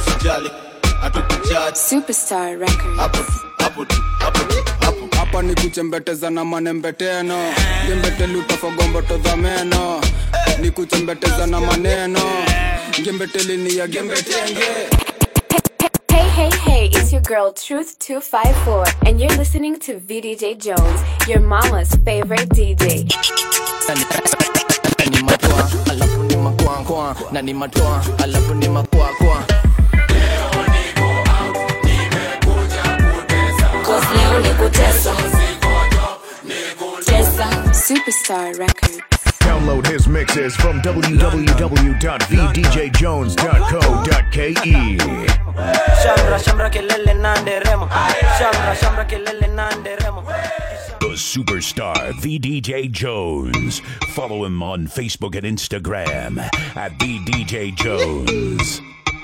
usijali hatukujudge Superstar Records. hapo tu hapo tu hapo tu hapo hapa ni kuchembeteza na manembeteno ngembeteli utafogomboto meno ni kuchembeteza na maneno ngembeteli ni ya gembetenge Hey, hey, hey, it's your girl Truth254, and you're listening to VDJ Jones, your mama's favorite DJ. ni matoa alafu ni makwakwa na ni matoa alafu ni makwakwa Superstar Records. Download his mixes from www.vdjjones.co.ke. Shamra shamra kelele na nderemo Shamra shamra kelele na nderemo The superstar VDJ Jones. Follow him on Facebook and Instagram at VDJ Jones.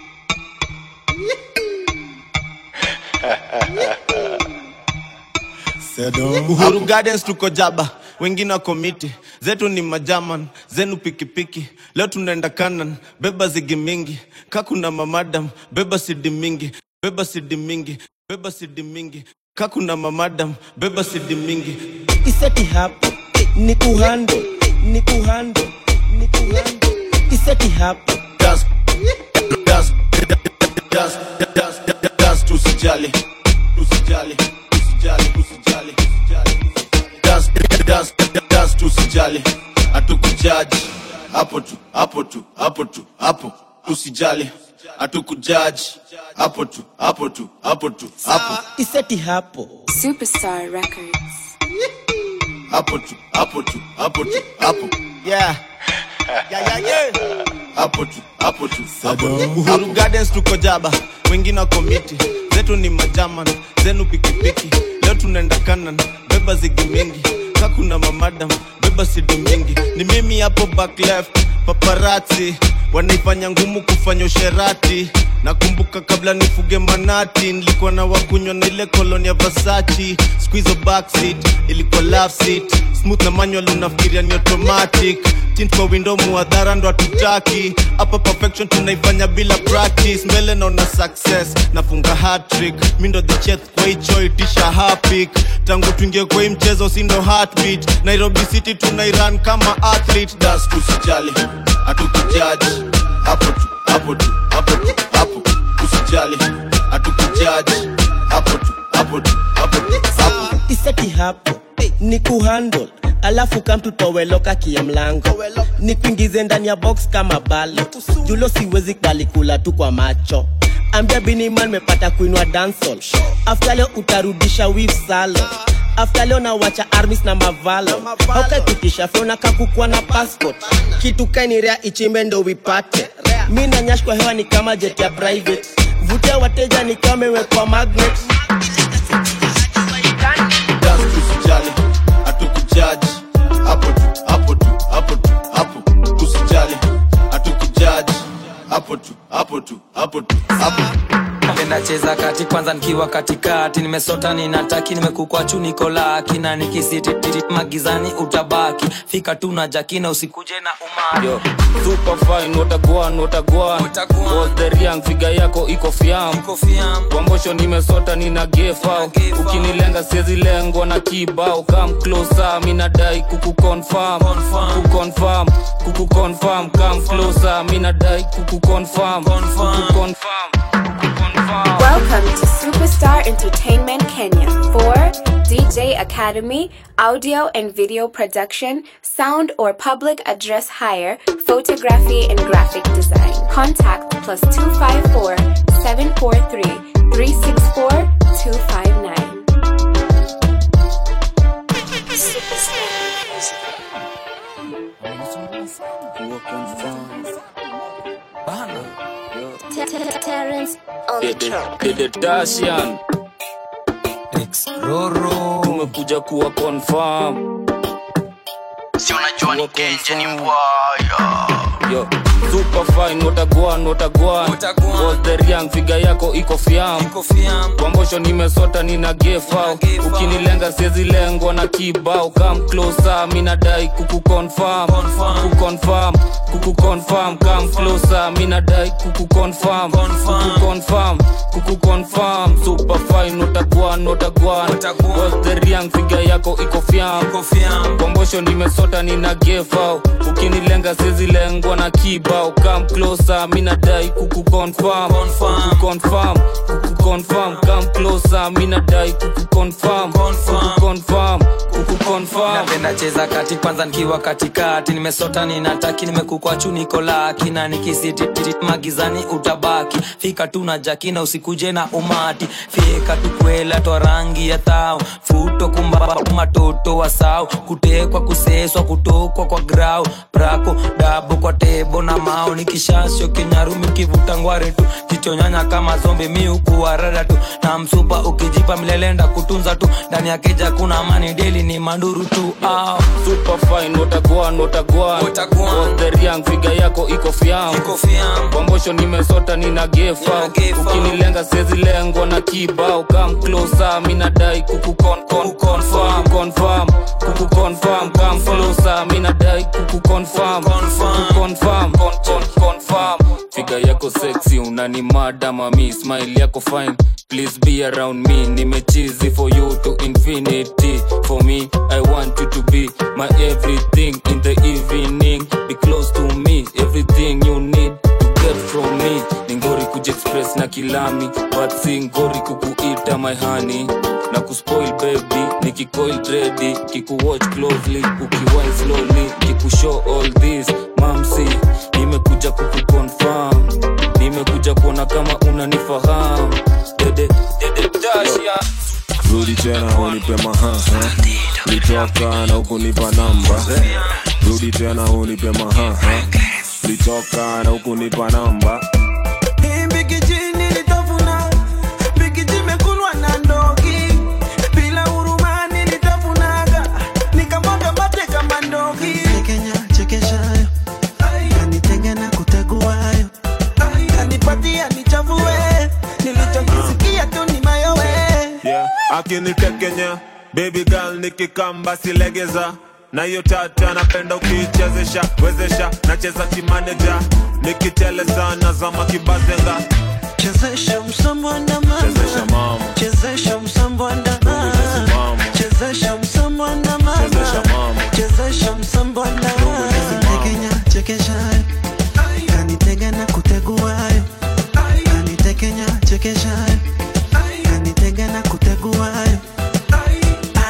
uhuru gardens tuko jaba wengine wako miti zetu ni majaman zenu pikipiki leo tunaenda kanan beba zigi mingi kakuna mamadam beba sidi mingi beba sidi mingi beba sidi mingi kakuna mamadam beba sidi mingi Iseti hapo ni kuhando ni kuhando ni kuhando Iseti hapo dance, dance, dance, dance, dance, dance, tusijali, tusijali, tusijali, tusijali, tusijali. Dance, dance, dance, tusijali, hatukujaji hapo tu, hapo tu, hapo tu, hapo tusijali, hatukujaji hapo tu, hapo tu, hapo tu, hapo Iseti hapo Superstar Records. hapo tu, hapo tu, hapo tu, hapo Yeah Yeah yeah yeah hapo tu hapo tu hapo tu. uhuru gardens tuko jaba wengine wako miti zetu ni majaman zenu pikipiki leo tunaenda kanan beba zigi mingi kakuna mamadam beba sidi mingi ni mimi hapo back left paparati wanaifanya ngumu kufanya usherati nakumbuka kabla nifuge manati nilikuwa na wakunywa na ile koloni ya vasachi squizo backseat ilikuwa love seat smooth na manual unafikiria ni automatic tint kwa window muadhara ndo hatutaki hapa perfection tunaifanya bila practice mbele naona success nafunga hat-trick mi ndo the chef kwa hicho itisha hapik tangu tuingie kwa hii mchezo si ndo heartbeat nairobi city tunairan kama athlete das tusijali hatukujaji hapo tu hapo tu hapo tu hapo usijali hatukujaji hapo tu hapo tu hapo tu hapo Iseti hapo ni kuhandle alafu kamtutoweloka kia mlango ni kuingize ndani ya box kama balo julo siwezi kubali kula tu kwa macho ambia biniman mepata kuinua dansol after leo utarudisha wif salo after leo nawacha armis na mavalo haukakitisha fyona kakukwa na passport kitu kainirea ichimbe ndo wipate mi na nyash kwa hewa ni kama jet ya private vutia wateja ni kama imewekwa magnet dance tusijali hatukujaji hapo tu hapo tu hapo tu hapo usijali hatukujaji hapo tu hapo tu hapo tu hapo nacheza kati kwanza nikiwa katikati nimesota ninataki nimekukwa chu niko laki na nikisiti magizani utabaki fika tu na jakina usikuje na umari Yo, super fine, watagwan, watagwan. Watagwan. Was the young figure yako iko fiam. Wambosho nimesota nina gefa. Gefa. Ukinilenga siezi lengwa na kibao. Come closer, mi nadai kuku confirm. Confirm. Kuku confirm, kuku confirm. Come closer, mi nadai kuku confirm. Confirm. Kuku confirm. Kuku confirm. Welcome to Superstar Entertainment Kenya for DJ Academy, audio and video production, sound or public address hire, photography and graphic design. Contact plus 254 743 364 259. Terrence on the track. Dede Dashian, roro tumekuja kuwa confirm. si unajua ni kenje ni mbwaya yo super fine watagwan watagwan was the young figure yako iko fiam kwambosho nimesota nina gefau ukinilenga siezi lengwa na kibao kam closer minadai kukuconfirm kukuconfirm kukuconfirm kam closer minadai kukuconfirm kukuconfirm kukuconfirm super fine watagwan watagwan was the young figure yako iko fiam kwambosho nimesota nina gefau ukinilenga siezi lengwa na kibao kam closer minadai kukuconfirm kukuconfirm kukuconfirm kam closer minadai kukuconfirm kukuconfirm kukuconfirm napenda cheza kati kwanza nikiwa katikati nimesota ninataki nimekukwa chuniko laki na nikisititi magizani utabaki fika tu na jakina usikuje na umati fika tu kwela twa rangi ya thao futo kumba matoto wa sao kutekwa kuseswa kutokwa kwa grau prako dabo kwa tebo na mao nikishasho kinyarumi kivuta ngware tu kichonyanya kama zombe miukuwa rada tu na msupa ukijipa milelenda kutunza tu ndani ya keja kuna amani deli ni manduru tu au super fine watagwan watagwan was the young figure yako iko fiam kwambosho nimesota nina gefa ukinilenga siezi lengwa na kibao kam closer minadai kukuconfirm kukuconfirm kukuconfirm kam closer minadai kukuconfirm kukuconfirm confirm figa yako sexy unani mada mami smile yako fine please be around me nimechizi for you to infinity for me i want you to be my everything in the evening be close to me everything you need to get from me ningori kujiexpress na kilami but si ngori kukuita my honey na kuspoil baby nikikoil ready kikuwatch closely ukiwine slowly kikushow all this mamsi nimekuja kukuconfirm nimekuja kuona kama unanifahamu dede dede dasha rudi tena unipe mahaha litoka na ukunipa namba rudi tena unipe mahaha litoka na ukunipa namba Mbikiji nilitafuna, mbikiji imekulwa na ndogi. Bila huruma nilitafunaga, nikamwaga mate kama ndogi. Tekenya chekeshayo, kanitega na kuteguayo, kanipatia nichafue, nilichokisikia tu ni mayowe. yeah. akinitekenya baby girl nikikamba silegeza na hiyo tata napenda ukiichezesha wezesha nacheza kimaneja nikiteleza nazama kibazenga Chezesha msambwanda mama, chezesha mama chezesha msambwanda mama, mama chezesha msambwanda mama, chezesha mama chezesha msambwanda tekenya chekeshayo kanitega na kuteguayo kanitekenya chekeshayo kanitega na kuteguayo Ai,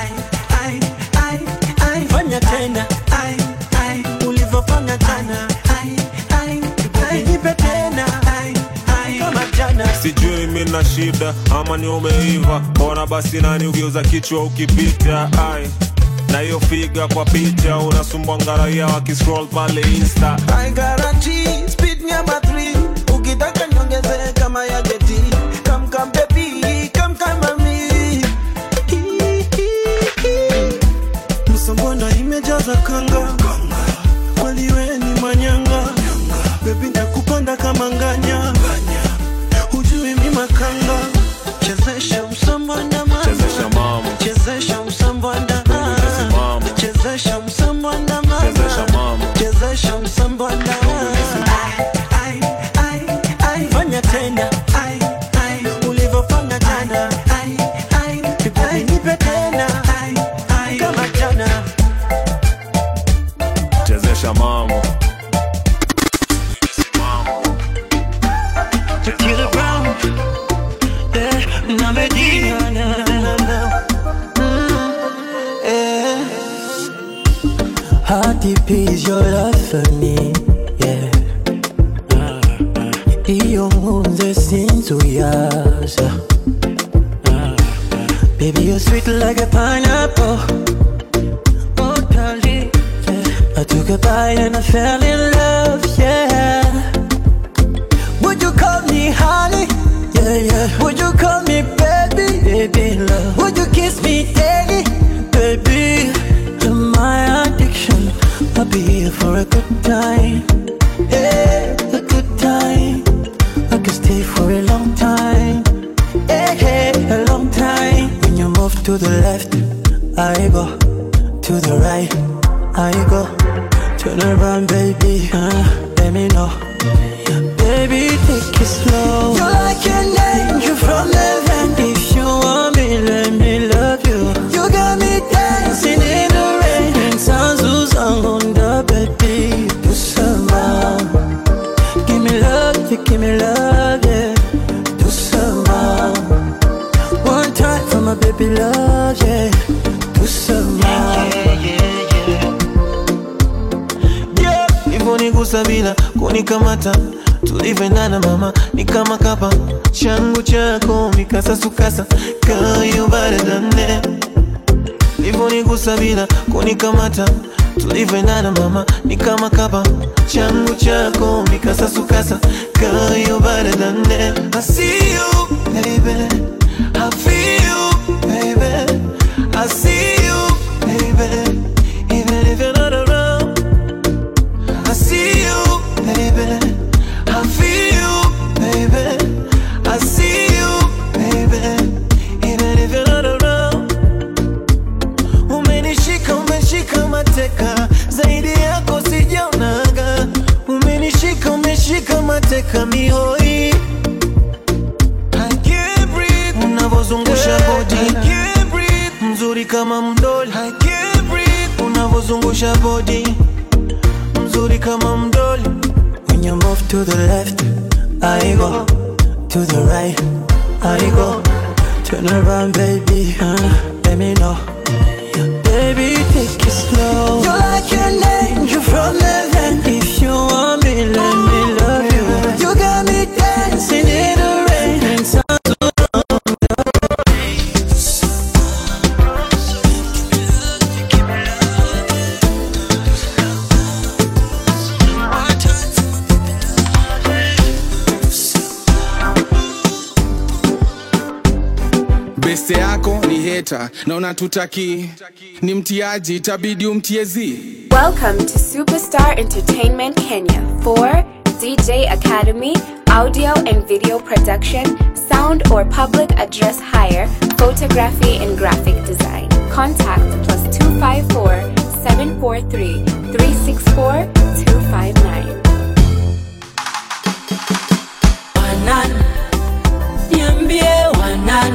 ai, ai, ai. fanya tena Ai, ai, ulivyofanya jana Ai, ai, ai. nipe tena Ai, ai, kama jana sijui mina shida ama ni umeiva mbona basi nani ugeuza kichwa ukipita ai na hiyo figa kwa picha unasumbwa ngaraia wakiscroll pale insta I guarantee speed number three. Ukitaka niongeze kama ya geti. Come come baby, come come mami. Msongono imejaza kanga. Kweli we ni manyanga. Baby nakupanda kama nganya. Hujui mi makanga. Chezesha msambwanda mama. chezesha mama Chezesha msambwanda mama Chezesha msambwanda mama. chezesha mama chezesha msambwanda Ai, ai, ai, fanya tena Ai, ai, ulivyofanya jana Ai, ai, ai, nipe tena Ai, ai, kama jana chezesha mama Tequila brown yeah, na Medina na, na, na. Mm, yeah. How deep is your love for me? Yeah. Iyo nkunze sinzuyaza Baby you're sweet like a pineapple Oh darling yeah. I took a bite and I fell in love Yeah Would you call me honey? Yeah yeah Would you call me baby? Baby love Would you kiss me daily? Baby You're my addiction I'll be here for a good time Hey, a good time. I can stay for a long time. Hey, hey, a long time. When you move to the left, I go. To the right, I go. Turn around, baby. Uh, let me know. Baby, take it slow. You're like an angel from heaven. If you want me, let me love you. You got me dancing in the rain. And sounds on the baby. Do some Give me love, you give me love, yeah. Do some One time for my baby love, yeah. Do some Yeah, Hivonigusa bila kunikamata tulivyoendana mama ni kama kapa changu chako mikasasukasa kayubaradane Hivonigusa bila kunikamata tulivyoendana mama ni kama kapa changu chako mikasasukasa kayubaradane I see you baby I feel you baby I see you baby even if you're not around I see you, baby. I feel you, baby. I see you, baby. Even if you're not around. Umenishika, umeshika mateka, zaidi yako sijaonaga. Umenishika, umeshika mateka mihoi. I can't breathe. Unavozungusha body. I can't breathe. Mzuri kama mdoli. I can't breathe. Unavozungusha body mzuri kama mdoli When you move to the left, I go. To the right, I go. Turn around, baby. Uh, let me know. Baby, take it slow. You're like an angel from heaven. If you want me, let me love you. You got me dancing in the rain. And sounds beste yako ni heta na unatutaki ni mtiaji itabidi umtiezi Welcome to Superstar Entertainment Kenya for DJ Academy, audio and video production, sound or public address hire, photography and graphic design. Contact plus 254 743 364 259. Wanan, niambie wanan,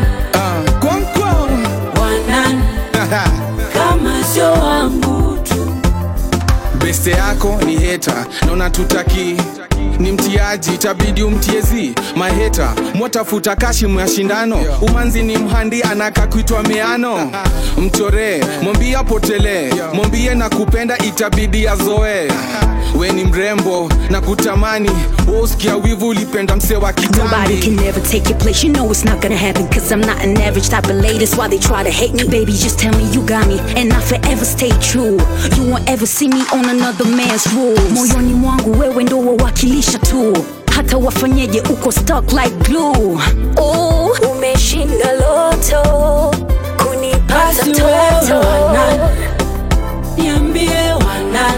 wanan, kama sio wangu tu. beste yako ni heta na unatutaki ni mtiaji itabidi umtiezi maheta mwatafuta kashi mwa shindano umanzi ni mhandi anaka kuitwa meano mchoree mwambie apotelee mwambie na kupenda itabidi azoe we ni mrembo na kutamani woskia wivu ulipenda mse wa Nobody kitambi can never take your place. You know it's not gonna happen. Cause I'm not an average type of lady. That's why they try to hate me. Baby, just tell me you got me. And I forever stay true. You won't ever see me on another man's rules. Moyoni mwangu wewe ndo wawakilisha tu. Hata wafanyeje uko stuck like glue. Oh, umeshinda loto. Kunipata Basi wewe toto. wanan, niambie wanan,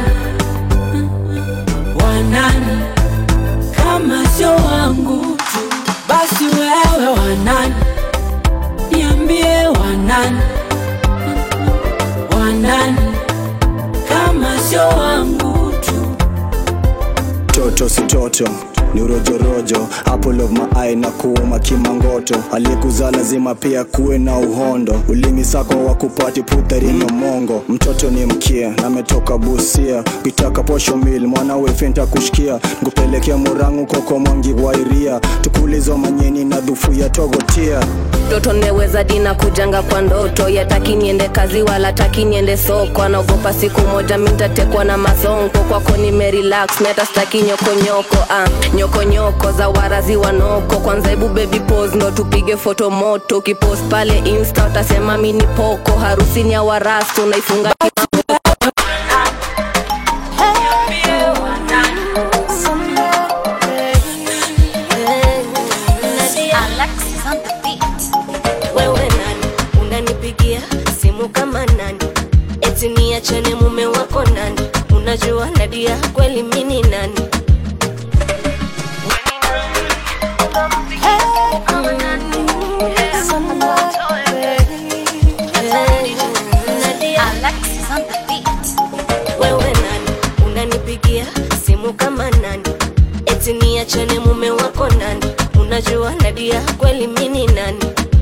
wanan, kama sio wangu tu. Basi wewe wanan, niambie wanan, wanan, kama sio wangu tu. toto si toto ni urojorojo apple of my eye na kuuma kimangoto aliyekuzaa lazima pia kuwe na uhondo ulimi sako wa kupati puthari no mongo mtoto ni mkia na ametoka busia ukitaka posho mil mwanawe fenta kushikia nkupelekea murangu koko mwangi wairia tukulizo manyeni na dhufu ya togotia mtoto neweza dina kujanga kwa ndoto yataki niende kazi wala taki niende soko anaogopa siku moja mintatekwa na masonko kwako nimerelax mi hata staki nyokonyoko ah, nyokonyoko za warazi wanoko kwanza hebu baby pose ndo tupige foto moto ukipost pale insta utasema mi ni poko harusini ya warastu naifunga wewe nani unanipigia simu kama nani eti niachane mume wako nani unajua nadia kweli mini nani niachane mume wako nani unajua nadia kweli mini nani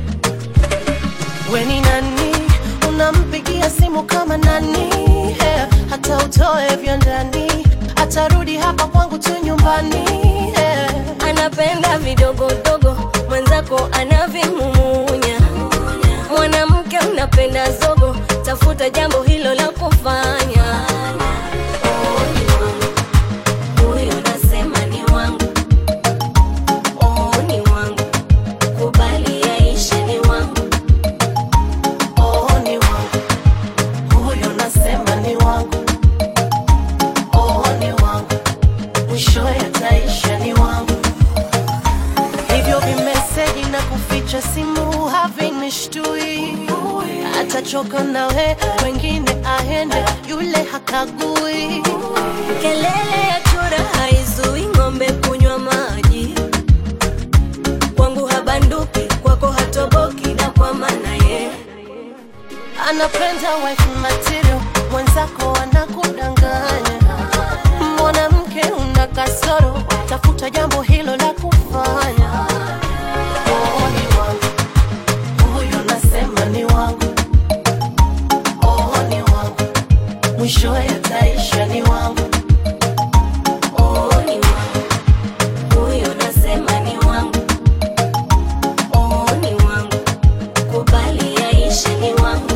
weni nani unampigia simu kama nani yeah. hata utoe vya ndani atarudi hapa kwangu tu nyumbani yeah. anapenda vidogodogo mwenzako anavimumunya mwanamke unapenda zogo tafuta jambo hilo la kufanya Oh, ni wangu. Huyo nasema ni wangu. Oh, ni wangu. Kubali yaishe ni wangu. Oh, ni wangu huyo nasema ni wangu oh, ni wangu mwisho yataisha ni wangu hivyo vimeseji na kuficha simu havinishtui atachoka nawe wengine aende yule hakagui kelele ya chura haizui ng'ombe kunywa maji kwangu habanduki kwako hatoboki na kwa maana ye anapenda wife material mwenzako anakudanganya mwanamke una kasoro tafuta jambo hilo la kufanya oh, ni wangu huyo nasema ni wangu oh, ni wangu mwisho yataisha ni wangu Oh, ni wangu. Huyo nasema ni wangu. Oh, ni wangu. Kubali yaishe ni wangu.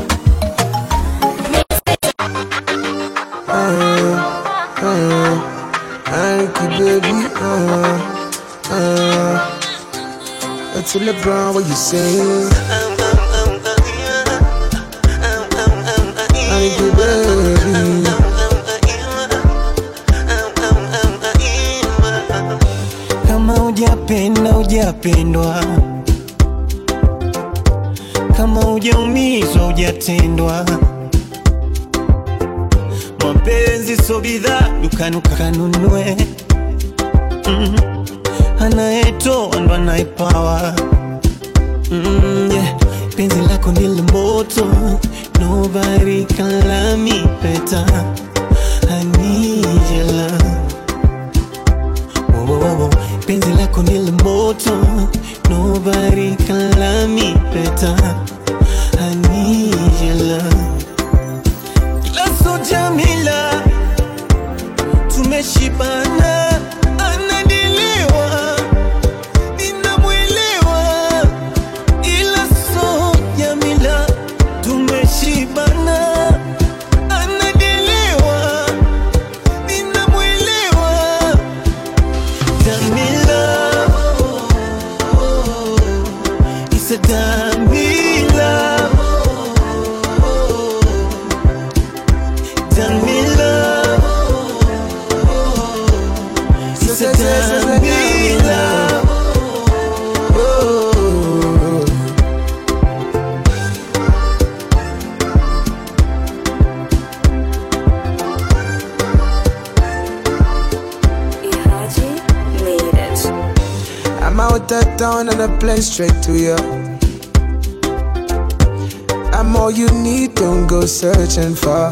Anki baby, uh, uh. It's a LeBron, what you saying? Anki baby. kama hujapenda hujapendwa kama hujaumizwa hujatendwa mapenzi so bidhaa dukani kanunue mm. anayetoa ndo anayepawa mm, yeah. penzi lako ni la moto nobody can love me better I need your love Whoa, whoa, whoa, whoa. penzi lako ni la moto nobody can love me better I need your love Laso Jamila tumeshibana anadiliwa ninamwelewa ila so Jamila tumeshibana anadiliwa ninamwelewa Jamila It's a Jamila Jamila It's a Jamila Ihaji made it. I'm out of town and I plane straight to you. I'm all you need, don't go searching for.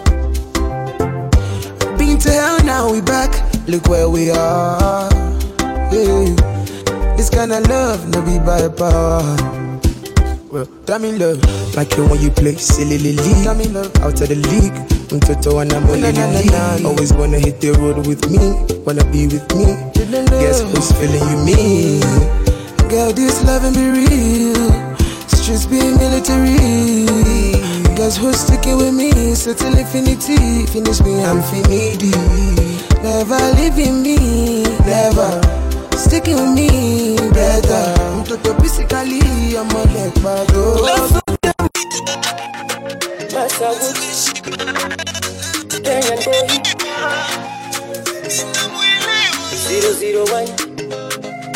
Been to hell, now we back. Look where we are. Yeah. This kind of love, no be by power. Well, damn in love, like you when you play silly league. Damn in love, out of the league. Mtoto and I'm only league. Always wanna hit the road with me, wanna be with me. Guess who's feeling you me? Girl, this loving be real. Streets be military. Guess who's sticking with me? So till infinity, finish me, I'm finity. Never leaving me, never. Sticking with me, better. Mtoto physically, I'm a leg bado. Kenyan boy. Zero zero one.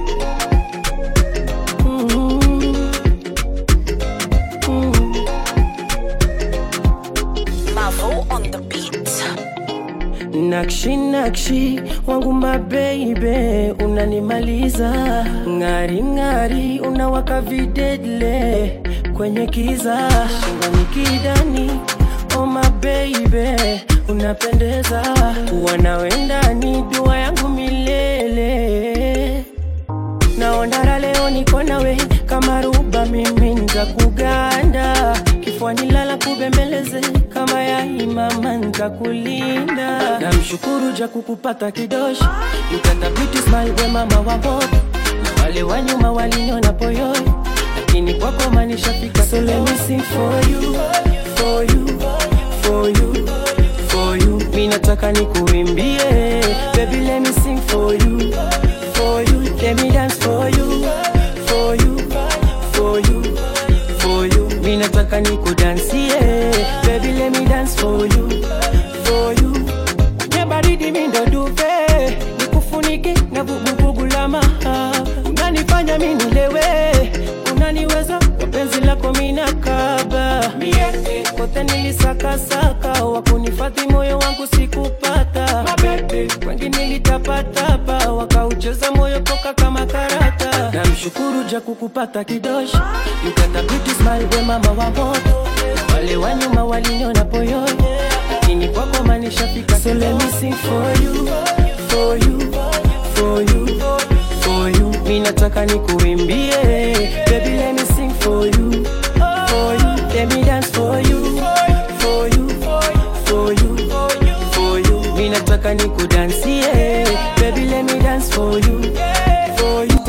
Mavo on the beat. nakshi nakshi wangu mabeibe unanimaliza ng'ari ng'ari unawaka videdle kwenye kiza shingoni kidani oh mabeibe unapendeza kuwa nawe ndani dua yangu milele naondara leo niko nawe kama ruba mimi nza kuganda kifuani lala kubembeleze kama ya imama ntakulinda namshukuru ja kukupata kidoshi yukanda beauty smile we mama wa moto na wale wa nyuma waliniona poyoi lakini kwako manishafika so let me sing for you for you for you for you mi nataka nikuimbie baby let me sing for you for you let me dance for you for you for you for you mi nataka nikudansie baby let me dance for you for you kwenye baridi mi ndo duve nikufunike na vuguvugu la maha unanifanya mi nilewe unaniweza kwa penzi lako mina kaba mie kote nilisakasaka wakunifadhi moyo wangu sikupata wengi nilitapatapa wakaucheza moyo poka kama karata namshukuru ja kukupata kidoshi yukanda beauty smile we mama wa moto wale wa nyuma waliniona poyoi lakini kwako manishafika so let me sing for you for you for you for you mi nataka nikuimbie baby let me sing for you for you let me dance for you for you for you for you mi nataka nikudansie baby let me dance for you for you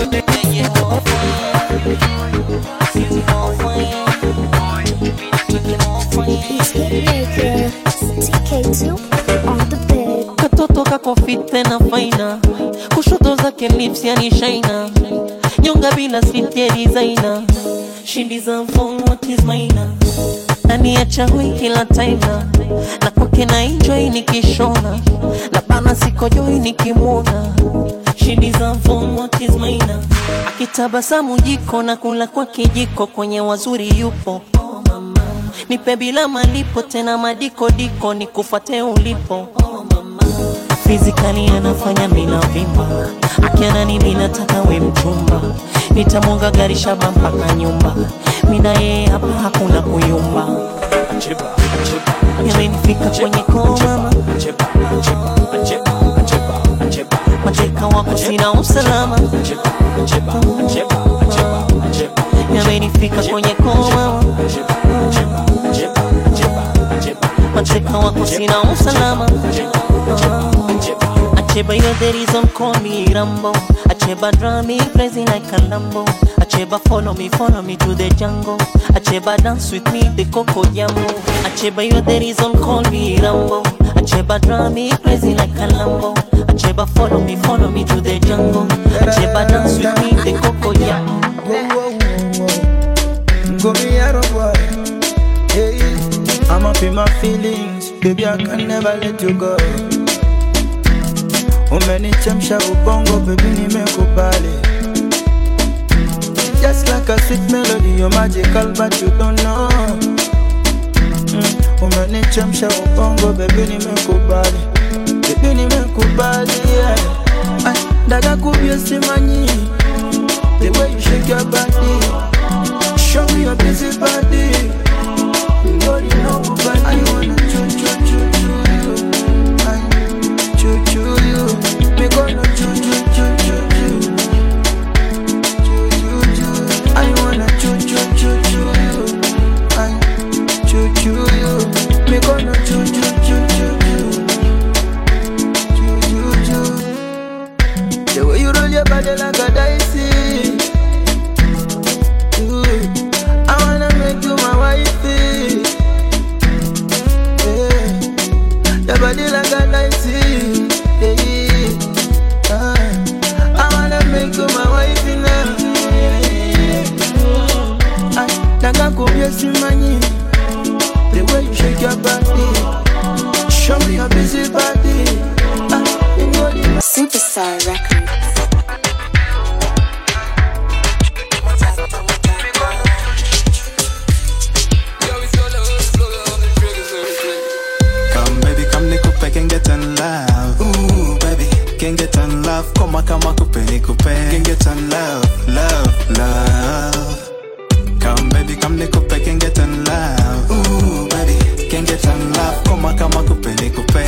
katoto kako fit tena faina kushoto zake lips yani shaina nyonga bila slip ya designer shindi za mfong what is maina nani acha hui kila time na na kwake na enjoy nikishona na bana sikojoi nikimwona shindi za mfong what is maina akitabasamu jiko na kula kwa kijiko kwenye wazuri yupo nipe bila malipo tena madikodiko nikufate ulipo fizikali anafanya mina vimba akiana ni mina taka we mchumba nitamwonga gari shaba mpaka nyumba mina yeye hapa hakuna kuyumba yamenifika kwenye koma mateka wako sina usalama yamenifika kwenye koma mateka wako sina usalama Acheba, you're the reason call me Rambo. Acheba, draw me crazy like a Lambo. Acheba, follow me, follow me to the jungle. Acheba, dance with me, the Coco Jambo. Acheba, you're the reason call me Rambo. Acheba, draw me crazy like a Lambo. Acheba, follow me, follow me to the jungle. Acheba, dance with me, the Coco Jambo. Go me out boy. Hey, I'm up in my feelings, baby. I can never let you go. Umenichemsha ubongo, baby, nimekubali. Just like a sweet melody, you're magical, but you don't know. Mm, umenichemsha ubongo, baby, nimekubali. Baby, nimekubali, yeah. Ay, Dada kubye simanyi, the way you shake your body. Show me your busy body. You already know body. I wanna choo choo choo choo you. I choo choo you. Me gonna choo choo choo choo choo. Choo choo choo. I wanna choo choo choo choo you. I choo choo you. Me gonna choo choo choo choo choo. Choo choo choo. The way you roll your body like a dicey. Ooh, I wanna make you my wifey. Yeah, your body like a dicey. Yeah, ah, I wanna make you my wifey now. Yeah, I naga kubye simanyi. The way you shake your body, show me your busy body. Ah, you know the Superstar Records. Come baby, come nikupe can get in love. Ooh baby, can get in love. Koma kama kupe nikupe can get in love, love, love. Come baby, come nikupe can get in love. Ooh baby, can get in love. Koma kama kupe nikupe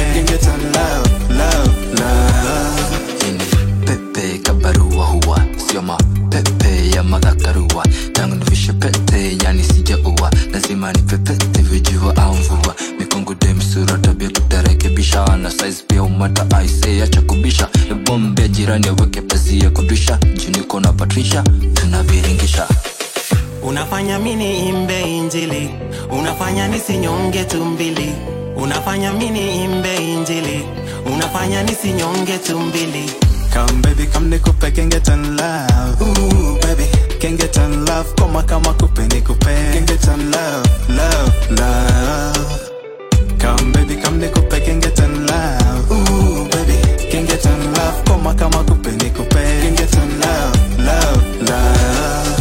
tunaviringisha tunaviringisha unafanya mini imbe injili unafanya nisinyonge tumbili unafanya mini imbe injili unafanya nisinyonge tumbili Come baby, come nikupe can get on love. Ooh baby, can get on love. Koma kama kupe nikupe can get on love, love, love. Come baby, come nikupe can get on love. Ooh baby, can get on love. Koma kama kupe nikupe can get on love, love, love.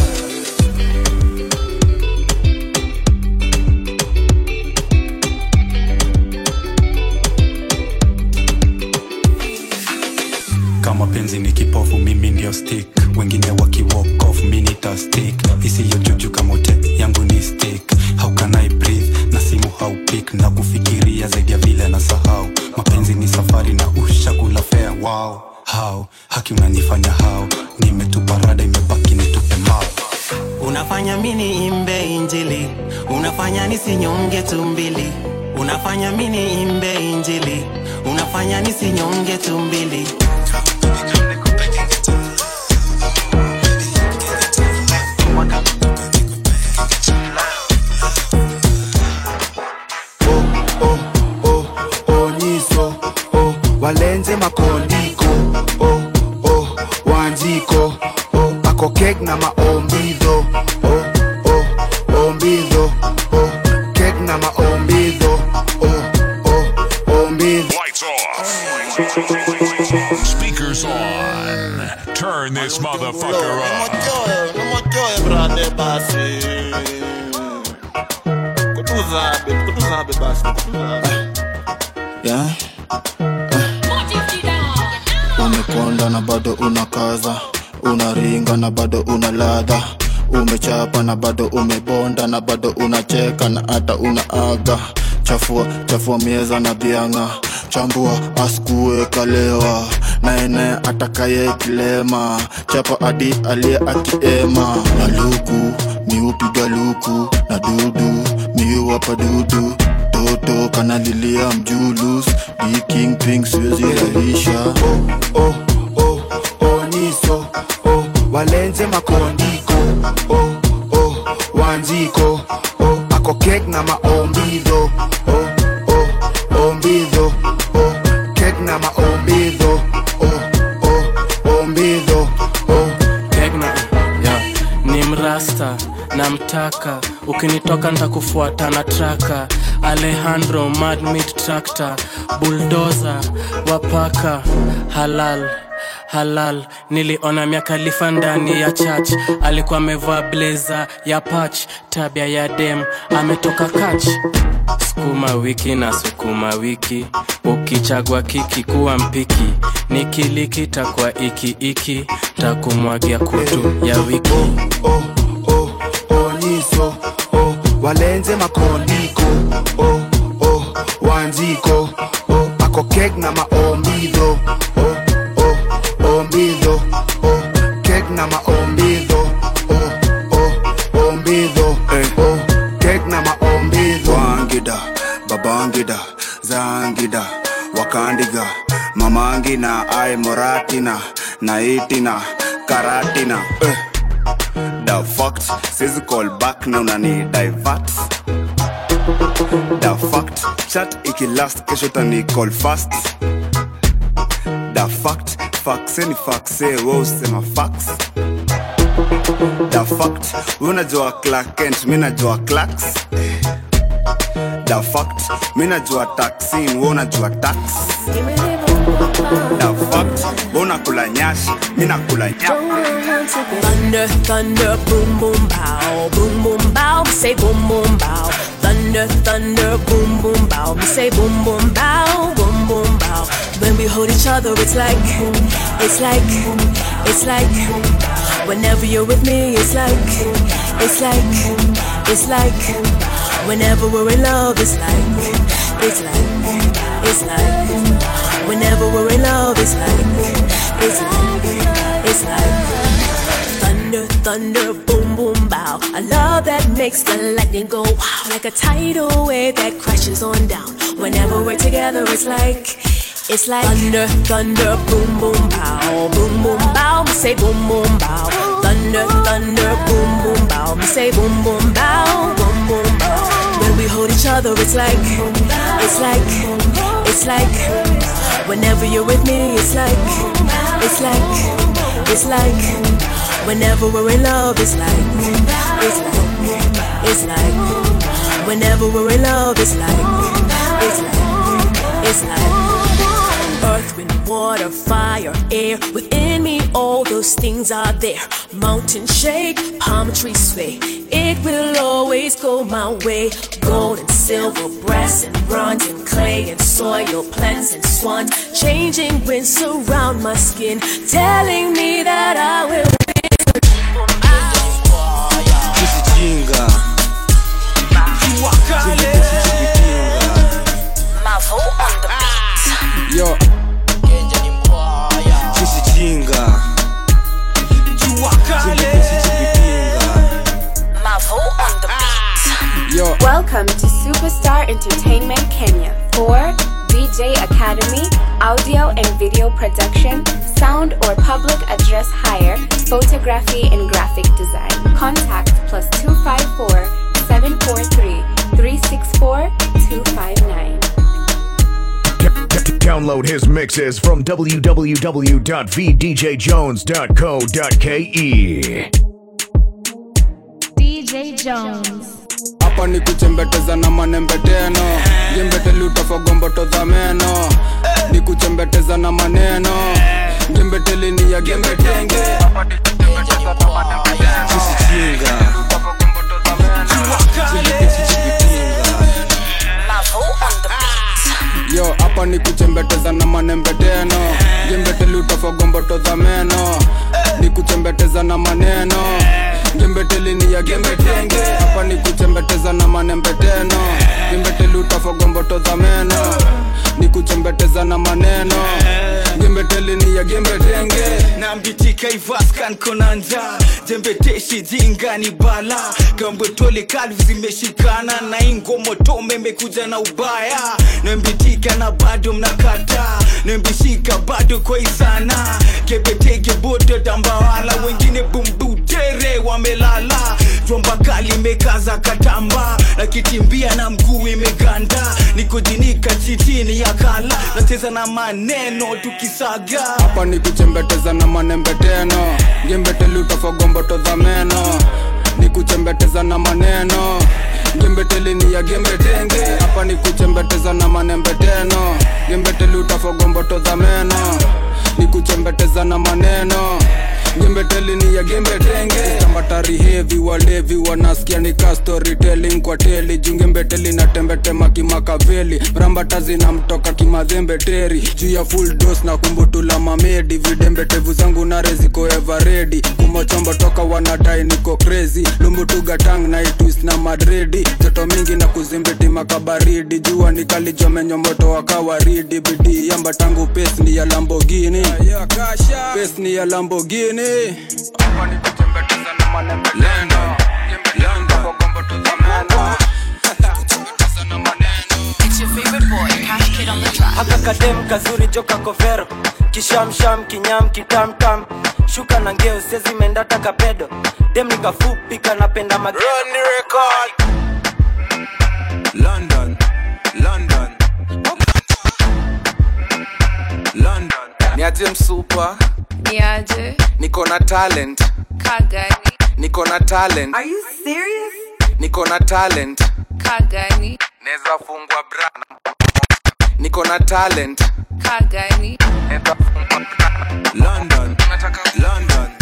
kama penzi ni kipofu mimi ndio stick wengine waki walk off mi nita stick isiyo juju kama ute yangu ni stick how can I breathe na simu haupik na kufikiria zaidi ya vile na sahau mapenzi ni safari na ushakula fea wow how haki unanifanya how nimetupa rada imebaki nitupe mao unafanya mini imbe injili unafanya nisinyonge tumbili unafanya mini imbe injili unafanya nisinyonge tumbili onyiso oh, walenze makondiko oh, oh, wanjiko oh, akokek na maombidho oh, oh, ombidho oh, kek na maombidho oh, oh, ombidho Lights off. Speakers on. Turn this motherfucker up. Umotoe brade basi. Kutuzabe, kutuzabe basi. kutuzabe. yeah. umekonda na bado unakaza unaringa na bado una ladha umechapa na bado umebonda na bado unacheka na hata unaaga chafua chafua mieza na bianga chambua askue kalewa naene atakaye kilema chapa adi aliye akiema na luku miupiga luku na dudu miuwapa dudu toto kanalilia mjulus diking ping siwezi rahisha oh, oh, oh, oniso oh, walenze makondiko oh, oh, wanjiko oh, akokek na maombidho oh, oh, ombidho oh, kek na maombidho oh, oh, ombidho oh. Tegna, yeah. ni mrasta namtaka ukinitoka ntakufuata na traka alejandro madmit tractor buldoza wapaka halal halal niliona miakalifa ndani ya church alikuwa amevaa bleza ya pach tabia ya dem ametoka kach sukuma wiki na sukuma wiki ukichagwa kiki kuwa mpiki nikiliki takwa iki iki takumwagia kutu ya wiki onyiso oh, walenze makondiko oh, oh, wanjiko oh, akokek na maombidho oh, oh, ombidho oh, kek na maombidho oh, oh, ombidho eh, oh, kek na maombidho wangida babangida zangida wakandiga mamangina ai moratina naitina karatina eh. the fact sizi call back na unani divert the fact chat ikilast kesho tani call fast the fact faxe ni faxe we usema fax the fact we unajua Clark Kent mi najua clax the fact mi najua taxin we unajua tax the fact we unakula nyashi mi nakula nyashi Thunder, thunder, boom, boom, bow, boom, boom, bow. We say boom, boom, bow. Thunder, thunder, boom, boom, bow. We say boom, boom, bow, boom, boom, bow. When we hold each other, it's like, it's like, it's like. Whenever you're with me, it's like, it's like, it's like. Whenever we're in love, it's like, it's like, it's like. Whenever we're in love, it's like, it's like, it's like. Thunder, thunder, boom, boom, bow. A love that makes the lightning go wow, like a tidal wave that crashes on down. Whenever we're together, it's like, it's like thunder, thunder, boom, boom, bow, boom, boom, bow. We say boom, boom, bow. Thunder, thunder, boom, boom, bow. Me say boom, boom, bow, boom, boom, bow. When we hold each other, it's like, it's like, it's like. Whenever you're with me, it's like, it's like, it's like. Whenever we're in love, it's like, it's like, it's like. Whenever we're in love, it's like, it's like, it's like. Earth, wind, water, fire, air. Within me, all those things are there. Mountain shake, palm tree sway. It will always go my way. Gold and silver, brass and bronze and clay and soil, plants and swans. Changing winds surround my skin, telling me that I will Usijinga. Mavo on the beat. Yo. Usijinga. Mavo on the beat. Yo. Welcome to Superstar Entertainment Kenya for DJ Academy, audio and video production, sound or public address hire, photography and graphic design. Contact plus 254 743 364 259. Download his mixes from www.vdjjones.co.ke. DJ Jones. hapa ni kuchembeteza na manembeteno jembeteli utafagomboto za meno ni kuchembeteza na maneno jembeteli ni ya gembetenge Usijinga. Mavo on the beat. yo hapa ni kuchembeteza na manembeteno jembeteli utafagomboto za meno ni kuchembeteza na maneno jembeteli ni ya gembetenge hapa ni kuchembeteza na manembeteno jembeteli utafagomboto za meno ni kuchembeteza na maneno jembeteli ni ya gembetenge nambitika ivaskan konanja jembeteshi jinga ni bala gambwetole kalvu zimeshikana na ingomotome imekuja na ubaya nambitika na bado mnakata nambishika bado kwaisana kebetege bodo dambawala wengine bumbutere wamelala jomba kali imekaza katamba na kitimbia na mguu imeganda nikujinika chitini ya kala nacheza na maneno tukisaga hapa ni kuchembeteza na manembeteno jembeteli utafagomboto za meno ni kuchembeteza na maneno jembeteli ni ya gembetenge hapa ni kuchembeteza na manembeteno jembeteli utafagomboto za meno ni kuchembeteza na maneno jembeteli ni ya gembetenge tambatari hevi walevi wanasikia ni ka storytelling kwa teli jungembeteli na tembetema kimakaveli mrambata zinamtoka kimadhembeteri juu ya full dos na kumbutula mamedi vidembetevu zangu nare ziko everedi kumochombo toka wanadai niko crazy lumbutugatang na itwist na madredi joto mingi na kuzimbiti makabaridi jua nikalijomenyo moto wakawaridi bidii yamba tangu pes ni ya lambogini pes ni ya lambogini It's your favorite boy, Cash Kid on the track. haka kadem kazuri joka kovero kishamsham kinyam kitamtam shuka na ngeo sezi mendata kapedo dem nikafupi kanapenda London, London, London. niaje msupa Niaje, niko na talent kagani, niko na talent Are you serious? niko na talent kagani, neza fungwa bra niko na talent kagani. London, London.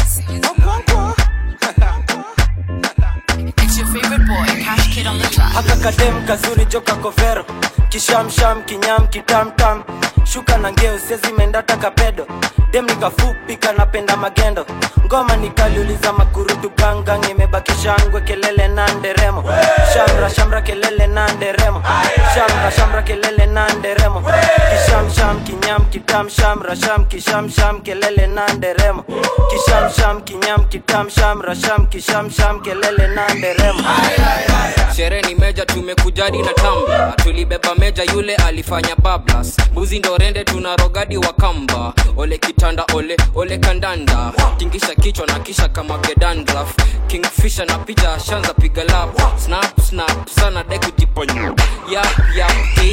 It's your favorite boy, Cash Kid on the track. haka kadem kazuri joka kovero kishamsham kinyam kitamtam shuka na ngeo sezi mendata kapedo dem nikafupi kanapenda magendo ngoma nikaliuliza makurutu gangang imebaki imebakisha ngwe kelele na nderemo shamra shamra kelele na nderemo shamra shamra kelele na nderemo kisham sham kinyam kitam shamra sham kisham sham kelele na nderemo kisham sham kinyam kitam shamra sham kisham sham kelele na nderemo sherehe ni meja tumekujadi na tamba tulibeba meja yule alifanya bablas mbuzi ndo rende tuna rogadi wa kamba ole kitanda ole ole kandanda tingisha kichwa na kisha kama gedandraf kingfisha na picha shanza piga lap snap snap sana dekutiponyo yap yap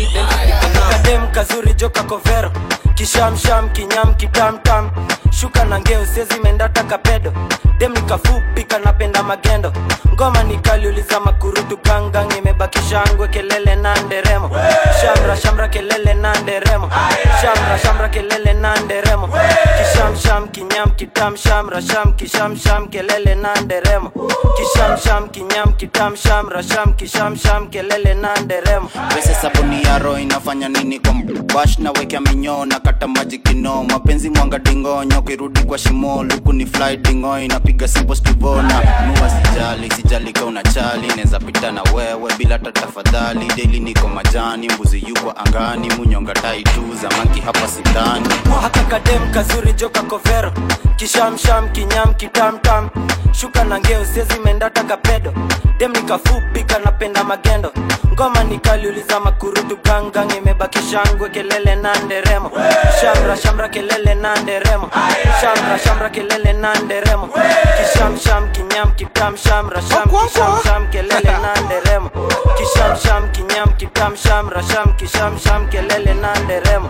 kadem kazuri joka kovero kishamsham kinyam kitamtam shuka na ngeo sezimendata kapedo dem nikafupi kanapenda magendo ngoma nikaliuliza makurutu gangang imebakisha ngwe kelele na nderemo shamra shamra kelele na nderemo shamra shamra kelele na nderemo kishamsham kinyam kitam shamra sham kishamsham kelele na nderemo kishamsham kinyam kitam shamra sham kishamsham kelele na nderemo pese sabuni ya roho inafanya nini kwa bash na wekea minyoo na kata maji kino mapenzi mwanga dingonyo kirudi kwa shimo luku ni fly dingo inapiga simple stivona nua sijali sijali ka unachali neza pita na wewe bila hata tafadhali daily niko majani mbuzi yuko angani munyonga tai tu zamanki hapa sidhani haka kadem kazuri joka kovero kishamsham kinyam kitamtam shuka na ngeo sezimendata kapedo dem nikafupi kanapenda magendo ngoma nikaliuliza makurutu gangang imebakisha ngwe kelele na nderemo shamra shamra kelele na nderemo shamra shamra kelele na nderemo kishamsham kinyam kitam shamra sham kishamsham kelele na nderemo kishamsham kinyam kitam shamra sham kishamsham kelele na nderemo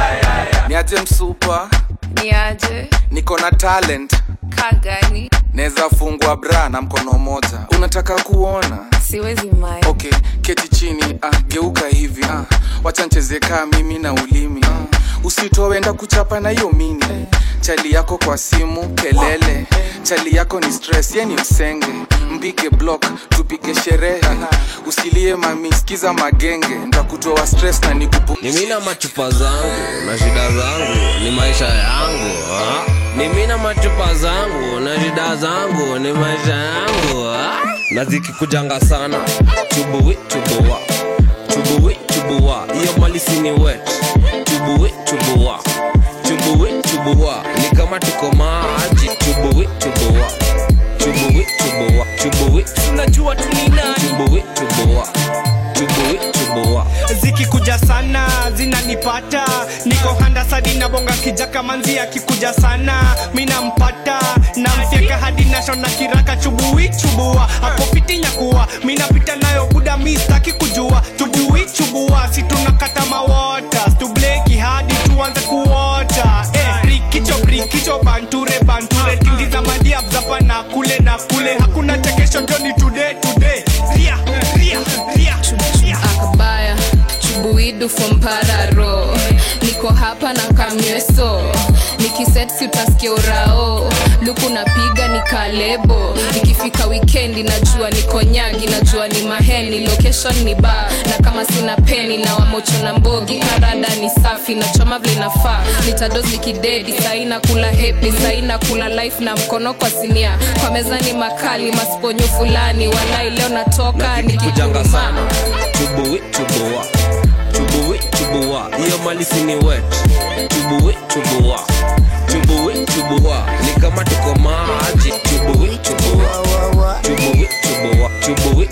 niaje msupa niaje niko na talent kagani naweza fungwa bra na mkono moja unataka kuona siwezi mai okay keti chini ah, geuka hivi ah, wacha ncheze kaa mimi na ulimi ah, usitowenda kuchapa na hiyo mini chali yako kwa simu kelele chali yako ni stress ye ni msenge mpige block tupige sherehe usilie mami skiza magenge ntakutoa stress na nikupu ni mina machupa zangu na shida zangu ni maisha yangu ah. ni mina machupa zangu na shida zangu ni maisha yangu ah. na zikikujanga sana chubuwi chubuwa chubuwi chubuwa hiyo malisi ni wet chubuwi chubuwa chubuwi chubuwa ni kama tuko maji chubuwi chubuwa chubuwi chubuwa chubuwi tunajua tuninani chubuwi chubuwa chubuwi chubuwa zikikuja sana zinanipata niko handa sadi na bonga kijaka manzi akikuja sana minampata namfyeka hadi nashona kiraka chubui chubua hapo fiti nyakuwa minapita nayo buda mistaki kujua chubui chubua si tunakata mawota stubleki hadi tuanze kuota eh, brikicho brikicho banture banture tingiza madiabzapa na kule na kule hakuna chekesho joni today today ria ria ria ria akabaya chubuidu fompararo niko hapa na kamyeso nikisetsi utasikia urao luku napiga ni kalebo ikifika wikendi najua niko nyagi najua ni maheni location ni ba na kama sina peni na wamocho na mbogi karada ni safi na choma vile nafaa nitadozi kidedi saina kula hepi saina kula life na mkono kwa sinia kwa meza ni makali masponyo fulani walai leo natoka kujanga sana nikikuma chubuwi chubuwa chubuwi chubuwa hiyo malisi ni wet chubuwi chubuwa chubuwi chubuwa ni kama tuko maji chubuwi chubuwa chubuwi chubuwa chubuwi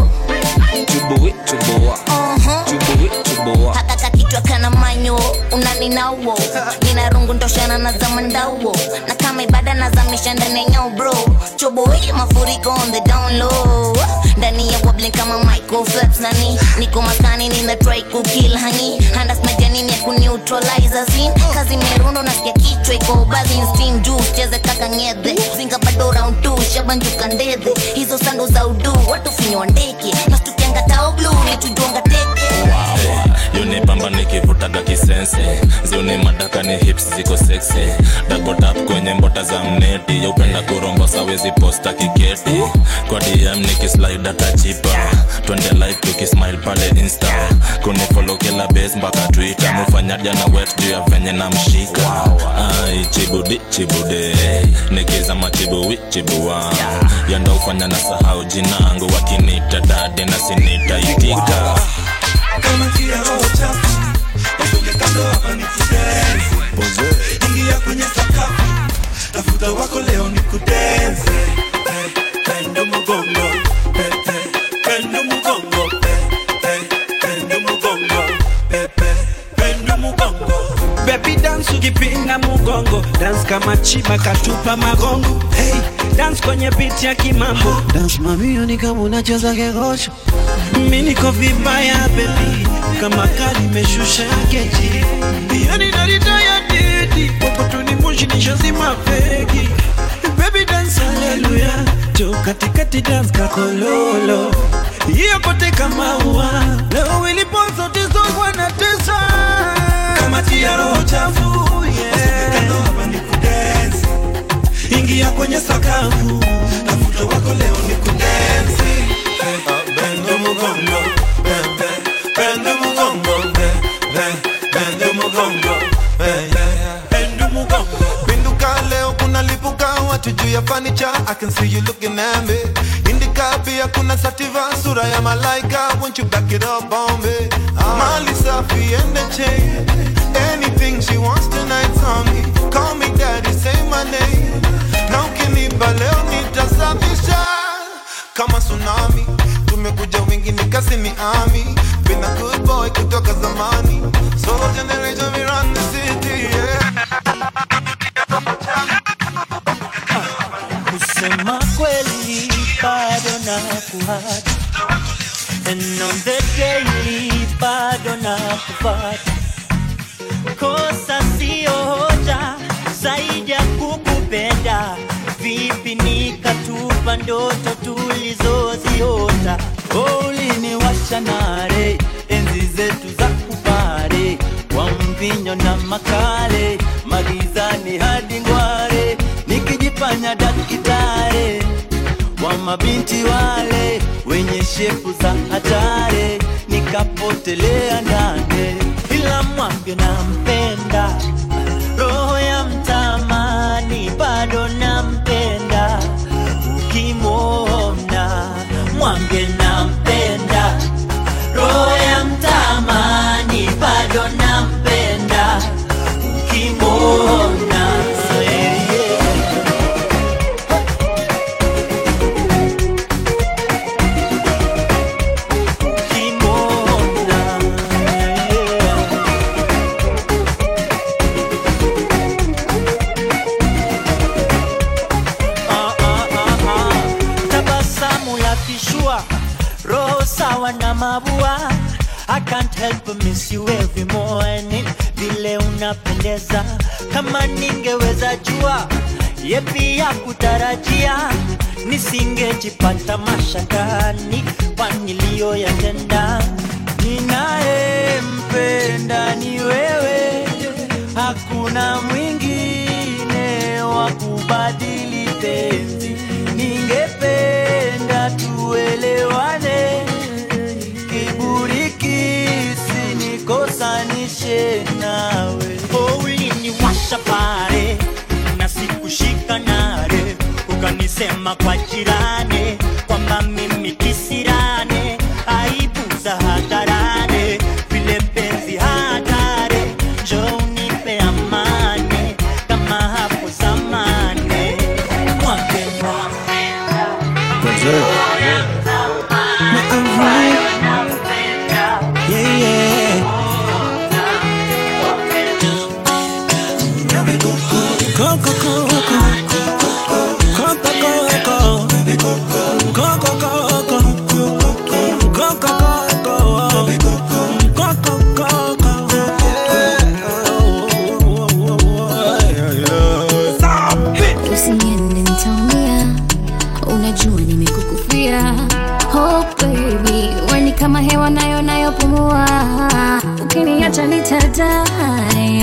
chubuwi chubuwa chubuwi chubuwa hakaka kichwa kana manyo unaninawo nina rungu ndoshana na zamandawo na kama ibada nazamisha ndani ya nyao bro choboi mafuriko on the down low ndani ya wobbling kama Michael Phelps nani niko maskani nina try kukill hani handas majani ya kuneutralize zin kazi merundo nasikia kichwa iko bazi steam juice cheze kaka ngedhe zinga bado round 2 shabanjuka ndedhe hizo sando za udu watu finywa ndeke nastukianga tao blue nitujonga teke yunipamba nikivutaga kisense ziuni madaka ni hips ziko seksi dakotap kwenye mbota za mneti yaupenda kurombo sawezi posta kiketi kwa dm nikislaida tachipa twende live tukismile pale insta kunifolo kila base mpaka twitter mufanya jana wet juu ya venye na mshika ai chibudi chibude nikiza machibuwi chibua yanda ufanya na sahau jinangu wakinita dade na sinitaitika kama tia roho chafu usonge kando hapa ni kudensi ingia kwenye sakafu tafuta wako leo ni kudensi Eh, pendo mugongo Eh, eh, pendo mugongo Eh, eh, pendo mugongo Eh, eh, pendo mugongo Baby dance ukipinda mugongo dance kama chiba katupa magongo hey, dance kwenye beat ya kimambo dance mamio ni kama unacheza kegosho mi niko vibaya baby kama kali imeshusha keji yani narita ya didi popotuni moshi nishazima fegi baby dance haleluya jo katikati dance kakololo hiyo kote kama ua leo ilipozote zogwa na tesa kama tia roho chafu usonge kando hapa ni kudensi ingia kwenye sakafu tafuta wako leo ni kudensi Eh, pendo mugongo Eh, eh, pendo mugongo Eh, eh, pendo mugongo Eh, eh, pendo mugongo Pinduka leo kuna lipuka watu juu ya fanicha I can see you looking at me Indika pia kuna sativa sura ya malaika Won't you back it up on me Mali safi and the chain Anything she wants tonight on me Call me daddy, say my name Na ukiniba leo nitasafisha Kama tsunami Tumekuja wingi ni kasi ni ami Been a good boy kutoka zamani Solo generation we run the city yeah. kusema kweli bado na kuhata and on the daily bado na kufata kosa sio hoja zaidi ya kukupenda vipi nikatupa ndoto tulizoziota Oh, uliniwasha nare enzi zetu za kupare wa mvinyo na makale magizani hadi ngware nikijifanya dakitare wa mabinti wale wenye shepu za hatare nikapotelea ndane ila mwange nampenda roho ya mtamani bado nampenda ukimwona mwange nampenda roho ya mtamani bado nampenda ukimwona yeah, yeah. Ah, ah, ah, ah. tabasamu la kishua roho sawa na mabua I can't help but miss you every morning vile unapendeza kama ningeweza jua yepi ya kutarajia nisingejipata mashakani kwa niliyoyatenda ninayempenda ni wewe hakuna mwingine wa kubadili penzi ningependa tuelewane kiburi kisinikosanishe nawe oh, uliniwasha pale na sikushika nare ukanisema kwa jirani kwamba mimi kisirane aibu za hadharane vile penzi hatare njo unipe amani kama hapo zamani mwake Yeah, yeah. Coco, coco, coco, coco, coco, coco, Usiniende nitaumia, unajua nimekukufia. Oh baby, we ni kama hewa nayo nayopumua, ukiniacha nitadai.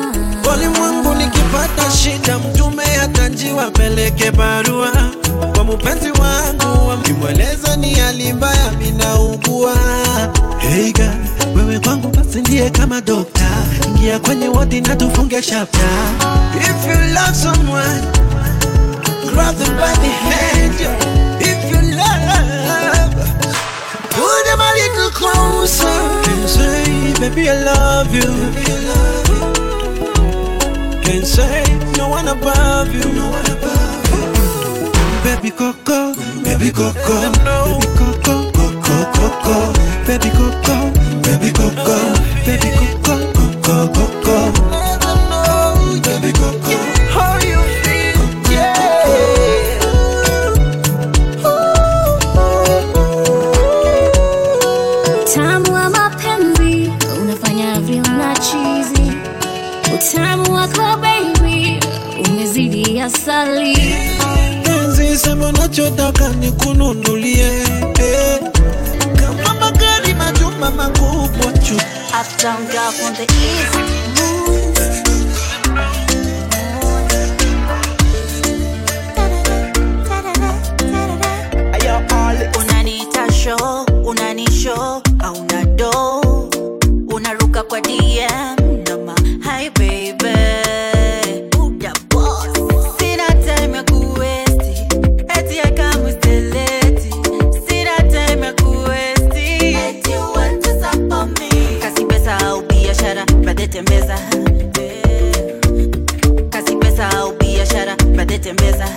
Walimwengu nikipata shida, mtume atajiwa peleke barua kwa mpenzi wangu kimweleza ni hali mbaya minaugua hey girl, wewe kwangu basi ndiye kama dokta ingia kwenye wodi na tufunge chapter if you love someone grab them by the hand yeah. if you love pull them a little closer can say baby I love you can say no one above you no one above you baby coco baby coco baby coco coco coco baby coco baby coco baby coco coco coco baby coco how you feel yeah Utamu wa mapenzi unafanya vyona chizi, utamu wako baby umezidi asali. penzi sema unachotaka nikununulie eh. kama magari majumba makubwa chu Uptown girl from the east. Unaniita show, unanishow, hauna do, unaruka kwa DM nama hi baby, Buda boss. Sina time ya kuwesti, eti I come with the lady. Sina time ya kuwesti, eti you want to suck on me. Kasi pesa au biashara, brother tembeza. Kasi pesa au biashara, brother tembeza.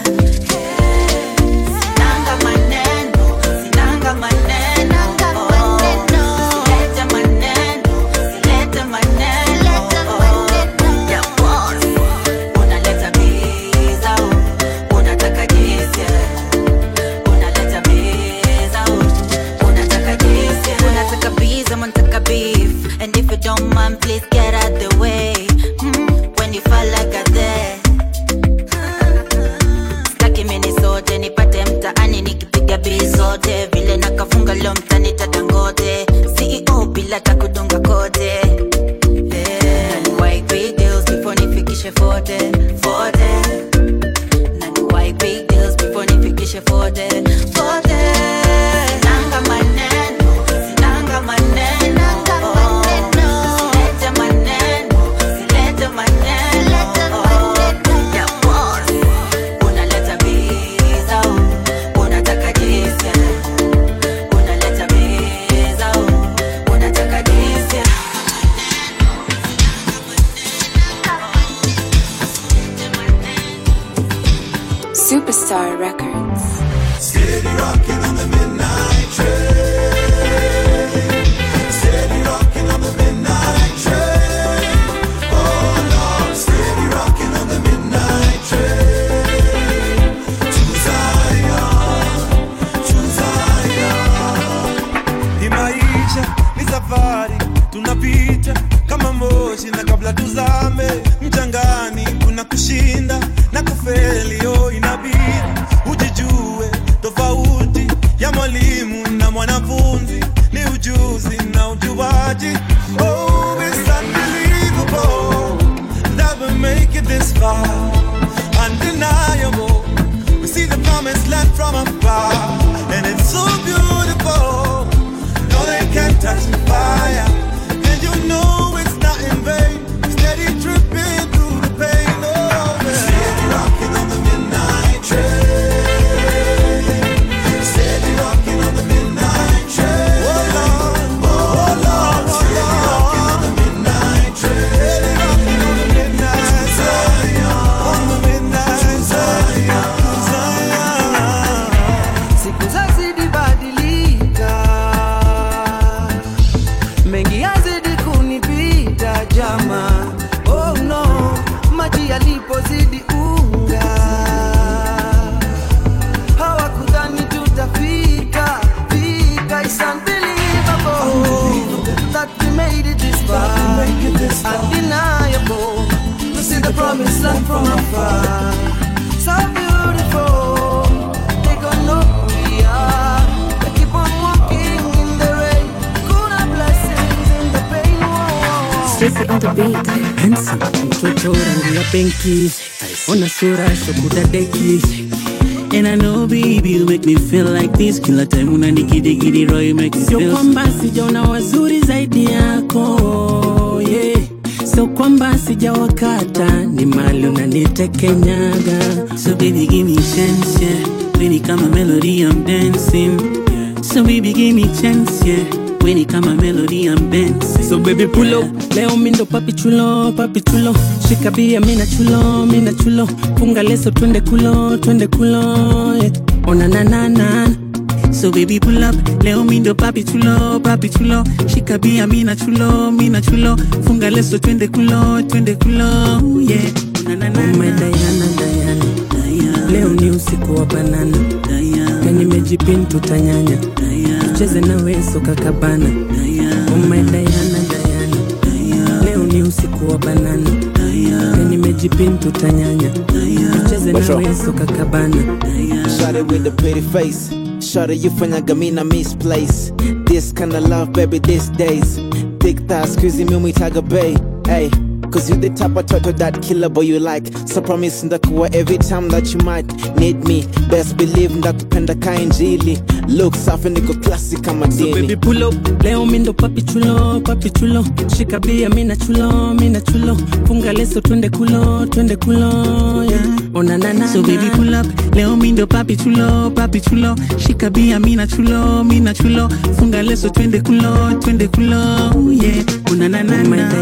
Sinanga maneno, sinanga maneno. Silete maneno, silete maneno. Ya boss, unaleta biza, unataka jinsi. Unaleta biza, unataka jinsi. Unataka biza, unataka beef. And if you don't mind, please get out the way. Mm, when you fall like a dead staki mini sote nipate mtaani nikipiga bii zote vile nakafunga leo mtani tadangote ceo bila takudunga kote Eh, na ni white big deals before nifikishe fote fote na ni white big deals before nifikishe fote fote sinanga maneno sinanga maneno silete maneno silete maneno ya boss unaleta biza unataka jinsi unaleta biza unataka jinsi Superstar Records. Steady rocking on the midnight train. Steady rocking on the midnight train. Oh Lord, steady rocking on the midnight train. To Zion, to Zion. Hii maisha ni safari tunapita kama moshi na kabla tuzame mchangani kuna kushinda na kufeli oh inabidi ujijue tofauti ya mwalimu na mwanafunzi ni ujuzi na ujuaji oh it's unbelievable that we make it this far undeniable we see the promised land from afar and it's so beautiful no, they can't touch the fire. And you know it's not in vain. Steady dripping through the pain. Oh, yeah. Steady rocking on the midnight train. Steady rocking on the midnight train. Oh Lord, oh Lord, steady rocking on the midnight train. Steady rocking on the midnight Zion, on the midnight Zion, Zion. Siku zazidi badilika, mengi yazidi kunipita jama. Oh no, maji yalipozidi unga, hawakudhani tutafika fika. It's unbelievable that we made it this far. Undeniable to see the promised land from afar. So beautiful, they gon' know who we are. They keep on walking in the rain. Kuna blessings in the pain. Stacy on the beat. Handsome, mtoto rangi ya benki, ona sura shokudadeki And I know baby you make me feel like this Kila time unanikidigidi roho you make me sio feel kwamba sijaona wazuri zaidi yako yeah. sio kwamba sijawakata ni mali unanitekenyaga So baby give me chance yeah When it come a melody I'm dancing yeah. So baby give me chance yeah When it come a melody I'm dancing so baby pull up leo mindo papi chulo papi chulo shika bia mina chulo mina chulo funga leso twende kulo twende kulo yeah. ona nanana So baby pull up Leo mindo papi chulo papi chulo Shika bia mina chulo mina chulo Funga leso twende kulo twende kulo yeah na na na my Diana Diana leo ni usiku wa banana na nimejipin tutanyanya tucheze na weso kakabana oh my Diana Diana leo ni usiku wa banana na nimejipin tutanyanya tucheze na What's up? weso kakabana Shot it with the pretty face. Shot it, you fanyaga me na misplace. This kind of love, baby, these days. Thick thighs, squeezy me, we tag a bay. Hey, cause you the type of turtle that killer boy you like. So promise ndakuwa every time that you might need me. Best believe ndakupenda kainjili. Look safi niko classic kama So baby dini. pull up leo mindo papi chulo papi chulo shika bia mina chulo mina chulo funga leso twende kulo twende kulo yeah. ona nana So baby pull up Leo mindo papi chulo papi chulo Shika bia mina chulo mina chulo Funga leso twende kulo twende kulo yeah Una na na na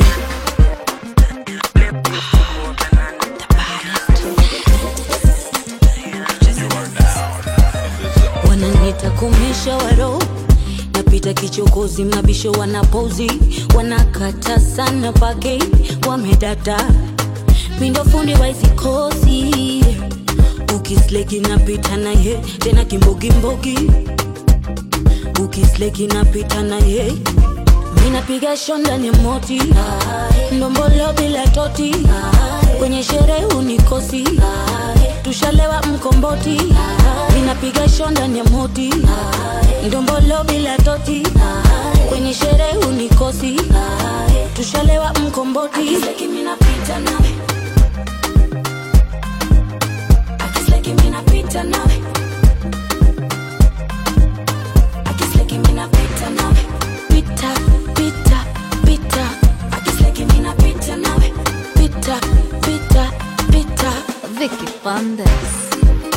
wananita kumisha waro napita kichokozi mabisho wanapozi wanakata sana pake wamedata mindo fundi waizikosi ukisleki napita naye tena kimbogimbogi ukisleki napita naye minapiga shondani moti ndombolo bila toti kwenye sherehe unikosi tushalewa mkomboti minapiga shondani moti ndombolo bila toti kwenye sherehe unikosi tushalewa mkomboti minapita nawe akisleki minapita nawe akisleki minapita nawe pita pita pita akisleki minapita nawe pita pita pita Vicky Bandes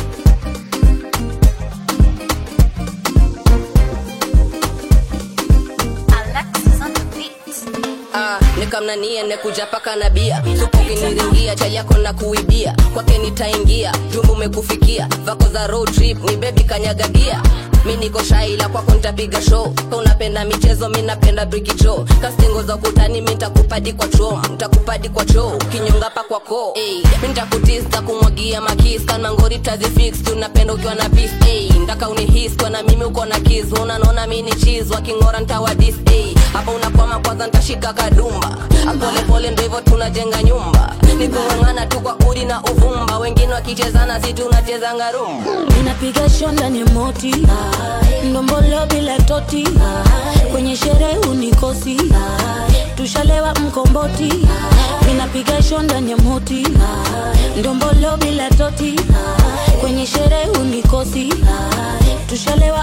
Ah, nikamnanie nekuja paka na bia supukiniringia chali yako na kuibia kwake nitaingia jumbu umekufikia vako za road trip ni bebi kanyagagia mi niko shaila kwako nitapiga show Ka unapenda michezo mi napenda brikicho kastingo za ukutani mi ntakupadi kwa chom ntakupadi kwa choo kinyonga pa kwa koo hey, mi ntakutis kumwagia makis kanmangori tazifix tunapenda ukiwa na pis hey, ndaka unihis kwa na mimi uko na kis unanaona mi ni chis wakingora ntawadis hey, hapa unakwama kwanza ntashika kadumba apolepole ndo hivyo tunajenga nyumba nikung'ang'ana tu kwa udi na uvumba wengine wakichezana si tunachezanga rumba minapiga shondani moti ndombolo bila toti kwenye sherehe unikosi tushalewa mkomboti minapiga shondani moti ndombolo bila toti kwenye sherehe unikosi tushalewa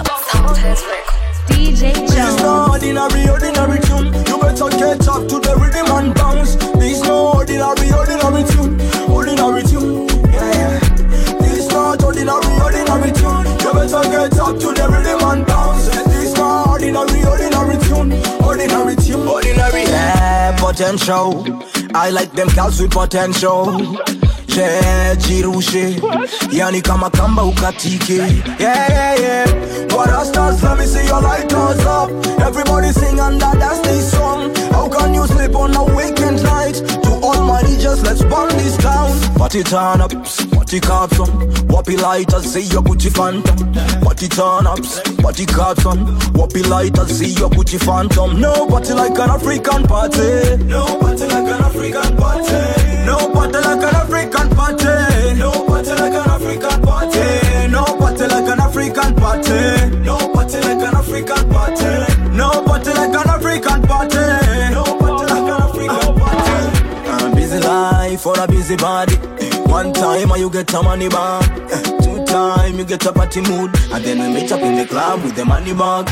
DJ This no ordinary, ordinary tune. You better catch up to the rhythm and bounce. This no ordinary, ordinary tune. Ordinary tune. Yeah, yeah. This not ordinary, ordinary tune. You better get up to the rhythm and bounce. This not ordinary, ordinary tune. Ordinary tune. Ordinary. Yeah, potential. I like them girls with potential. Yeah, jirushe yani kama kamba ukatike yeah, yeah, yeah. What are stars? Let me see your lighters up. Everybody sing and that dance this song. How can you sleep on a weekend night? To all my DJs, let's burn this down. Party turn ups, party caps on. Wappy lighters, see your Gucci phantom. Party turn ups, party caps on. Wappy lighters, see your Gucci phantom. No party like an African party. No party like an African party. No party like an African party. No party like an African party. No party like an African party. No party like an African party. No party like an African party. No party like an African party. A busy life for a busy body. One time and you get a money back. Two time, you get a party mood, and then we meet up in the club with the money bag.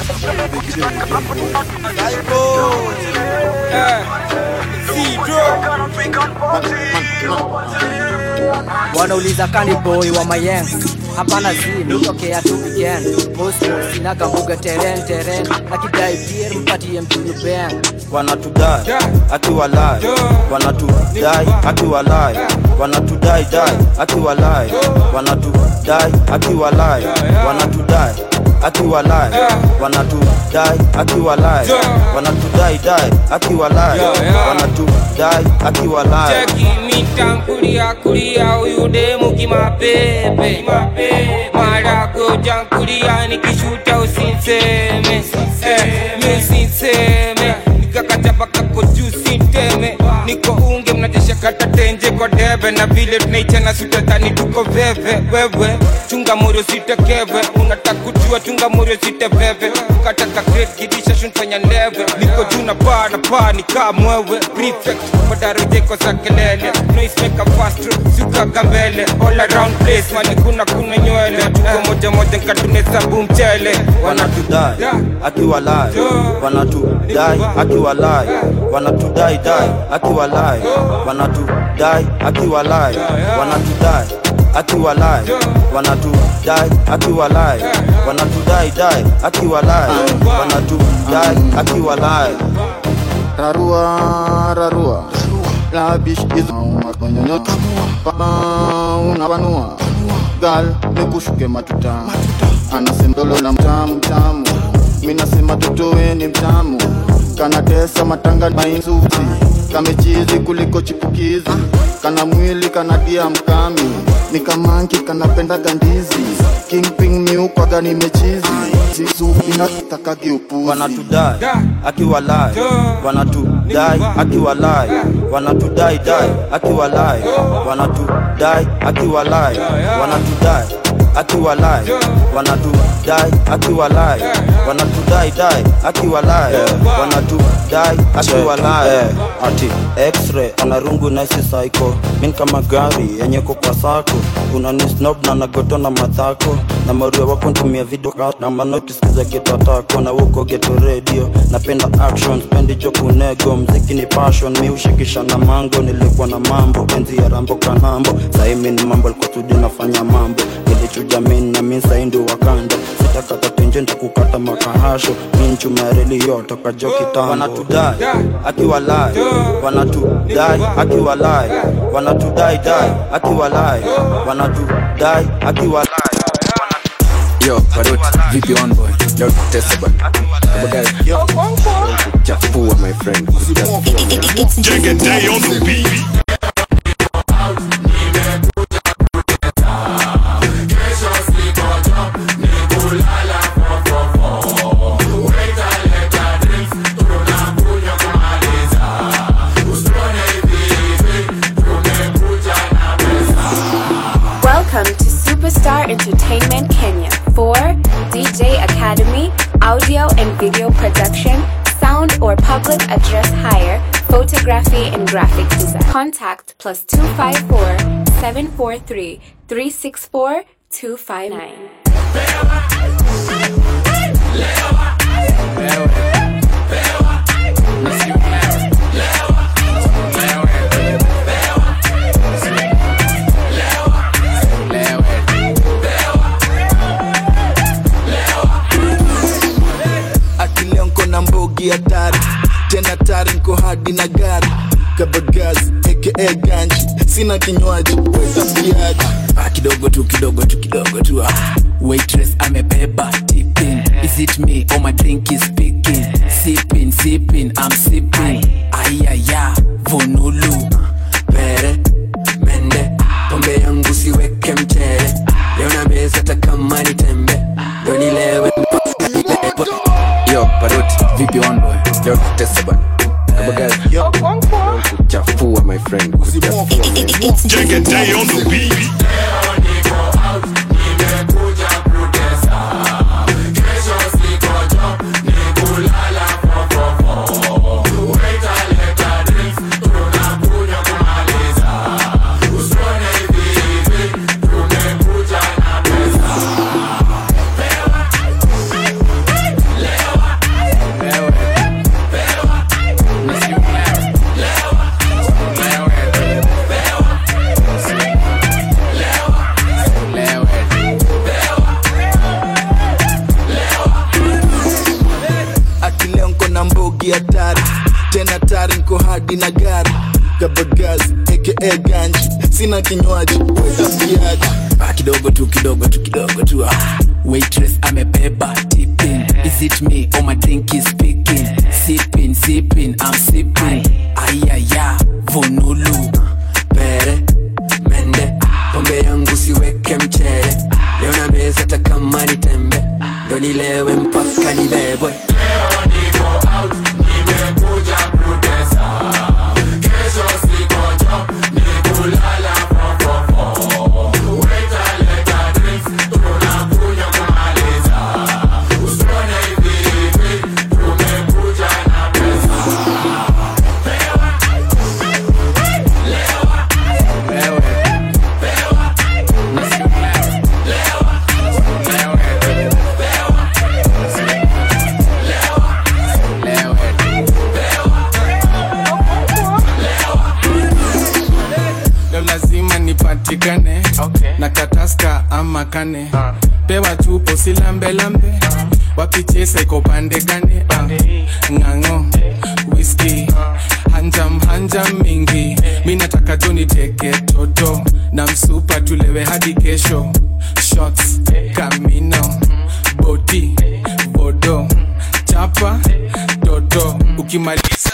wanauliza kani boy wa mayeng hapana zi mitokea tu weekend mosmos sinaga mbuga teren teren akidai pier mpatie mtulu beng wanatudai akiwalai wanatudai akiwalai wanatudai dai akiwalai wanatudai akiwalai wanatudai akiwalai wanatudai akiwalai wanatudai dai akiwalai wanatudai akiwalai cheki mitankulia kulia huyu demu kimapepe marago jankulia nikishuta usinseme Eh, mi usinseme nikakachapa kako juu sinteme niko unge mnajesha kata tenje kwa debe na vile tunaichana sutatani tuko veve wewe chunga morio sitekeve unataka kujua chunga morio siteveve ukataka great kidisha shunfanya ndeve niko juu na paa na paa nikaa mwewe prefect madarojeko za kelele noismeka fastro sukaka mbele all around place mali kuna kuna nywele tuko moja moja nkatunesabu mchele wanatudai akiwalai wanatudai akiwalai wanatudai dai akiwalai wanatudai akiwalai wanatudai akiwalai wanatudai akiwalai wanatudai dai akiwalai wanatudai akiwalai rarua rarua labish is matonyonyota unapanua gal nikushuke matuta anasembolo la mtamu tamu minasema totoweni mtamu kanatesa matanga mainzuzi kamechizi kuliko chipukizi kana mwili kanadia mkami ni kamanki kanapenda gandizi kingping miukwaga nimechizi zizu inatakagi upuzi wanatudai akiwalai wanatudai akiwalai wanatudai dai akiwalai wanatudai akiwalai wanatudai akiwalai wanatudai akiwalai wanatudai dai akiwalai wanatudai akiwalai ati x-ray anarungu naisi psycho min kama gari yenye kwa sako kuna ni snob na nagoto na madhako na mario wako ntumia video na manotiskiza getatako na uko geto radio napenda action spendi jo kunego mziki ni passion mi ushikisha na mango nilikuwa na mambo enzi ya rambo kanambo saimi ni mambo likotuji nafanya mambo nilichuja min na min saindi wakanda sitakata tenje ntakukata makahasho min chumareli yotoka jo kitambo wanatudai akiwalai wanatudai akiwalai wanatudai dai akiwalai wanatudai akiwalai Yo, Parut, vipi on boy? Yo, test bana. Kama guys. Yo, chafua my friend. Take a day on the beat. Welcome to Superstar Entertainment Kenya for DJ Academy, audio and video production, sound or public address hire, photography and graphic design. Contact plus 254 743 364 259. akileo nko na mbogi hatari tena tari nko hadi na gari kabagazi aka ganji sina kinywaji wetasiaji Ah, kidogo tu kidogo tu kidogo tu ah. waitress amebeba tipping is it me or my drink is speaking sipping sipping i'm sipping ayaya vonulu pere mende pombe yangu siweke mchere leo na meza takama ni tembe ndo nilewe Yo, Parut, vipi on boy? Yo, test bana. Kama guys. Yo, chafua my friend. Take a day on the beat. hadi na gari kabagazi aka ganji sina kinywaji wetafiaji Ah, kidogo tu kidogo tu kidogo tu ah. waitress amebeba tipping is it me or my drink is speaking sipping sipping i'm sipping ayaya vonulu pere mende pombe yangu siweke mchele leo na meza hata kama ni tembe ndo nilewe mpaka nibebwe leo lazima nipatikane na kataska ama kane pewa chupo silambelambe wapichesa iko pande gane Ah, ng'ang'o whisky hanjam hanjam mingi mi nataka tu niteke toto na msupa tulewe hadi kesho shots kamino boti bodo chapa toto ukimaliza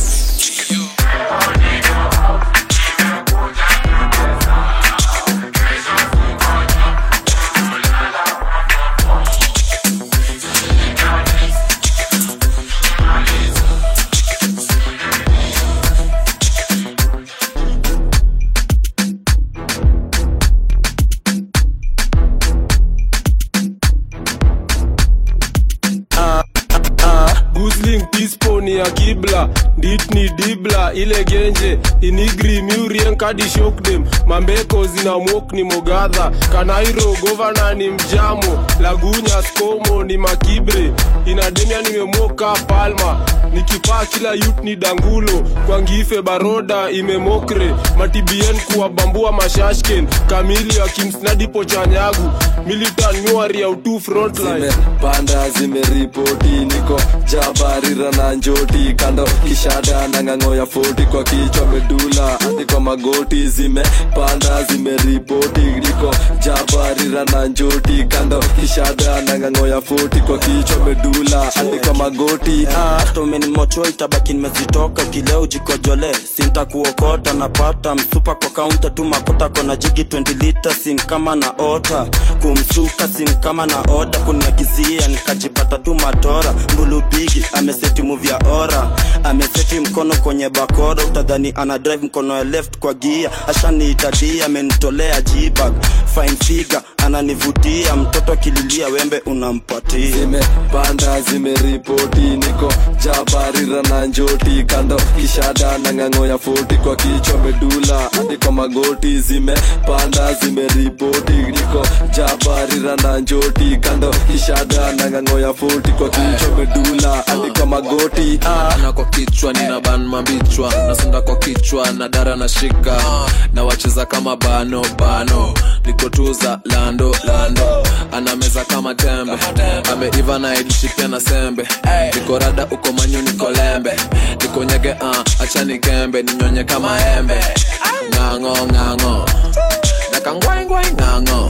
gusling pispo ni ya kibla dit ni dibla ile genje inigri murien kadi shokdem mambeko zina mok ni mogadha kanairo govana ni mjamo lagunya skomo ni makibre inademia nimemoka palma nikipaa kila yut ni dangulo kwa ngife baroda imemokre matibien kuwabambua mashashken kamili akimsnadipo chanyagu militan nyuari ya utu frontline panda zimeripoti niko jabarira na njoti kando kishada na ng'ang'o ya foti kwa kichwa medula hadi kwa magoti zimepanda zimeripoti niko jabarira na njoti kando kishada na ng'ang'o ya foti kwa kichwa medula hadi kwa magoti hata umenimocho itabaki nimezitoka kileo jikojole sintakuokota napata msupa kwa kaunta tu makota kona jigi 20 lita sin kama na ota kumsuka sin kama na oda kuniagizia nikajipata tu matora mbulubigi ameseti muvya ora ameseti mkono kwenye bakora utadhani ana drive mkono ya left kwa gia ashaniitadia amenitolea jibag fine figure ananivutia mtoto akililia wembe unampatia zimepanda zimeripoti niko jabarira na njoti kando kishada na ng'ang'o ya foti kwa kichwa medula hadi kwa magoti zimepanda zimeripoti niko jabarira na njoti kando kishada na ng'ang'o ya foti kwa kichwa medula hadi kwa magoti na kwa kichwa nina ban mabichwa nasonda kwa kichwa na dara na shika na wacheza kama bano bano nikotuza lando lando anameza kama tembe ameiva na idishi pia na sembe niko rada uko manyu niko lembe niko nyege uh, achani kembe ninyonye kama embe ng'ang'o ng'ang'o nakangwaingwai ng'ang'o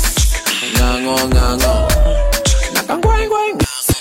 ng'ang'o ng'ang'o nakangwaingwai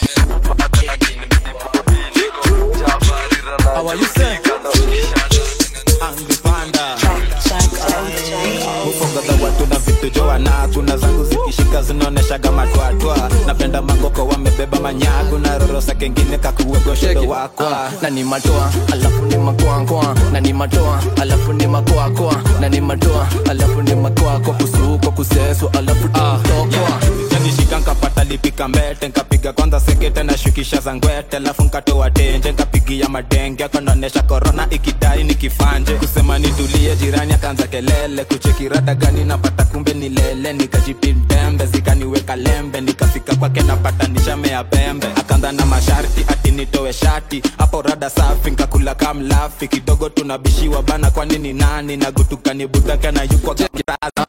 How are you say? Angry panda mufongaga watu na vitu joana kuna zangu zikishika zinaoneshaga matwatwa napenda magoko wamebeba manyagu na rorosa kengine kakuwegoshedo wakwa na ni matoa alafu ni makoakoa na ni matoa alafu ni makoakoa na ni matoa alafu ni makoako kusuko kuseso alafu tutokoa nishika nkapata lipika mbete nkapiga kwanza sekete na shukisha za ngwete alafu nkatoa tenje nkapigia madenge akaonesha korona ikidai nikifanje kusema nitulie jirani akaanza kelele kuchekirada gani napata kumbe ni lele nikajipindembe zikaniweka lembe nikafika kwake napata nishamea pembe akaanza na masharti ati nitoe shati hapo rada safi nkakula kamlafi kidogo tunabishiwa bana kwani ni nani nagutukani budaka na yukwa kiraza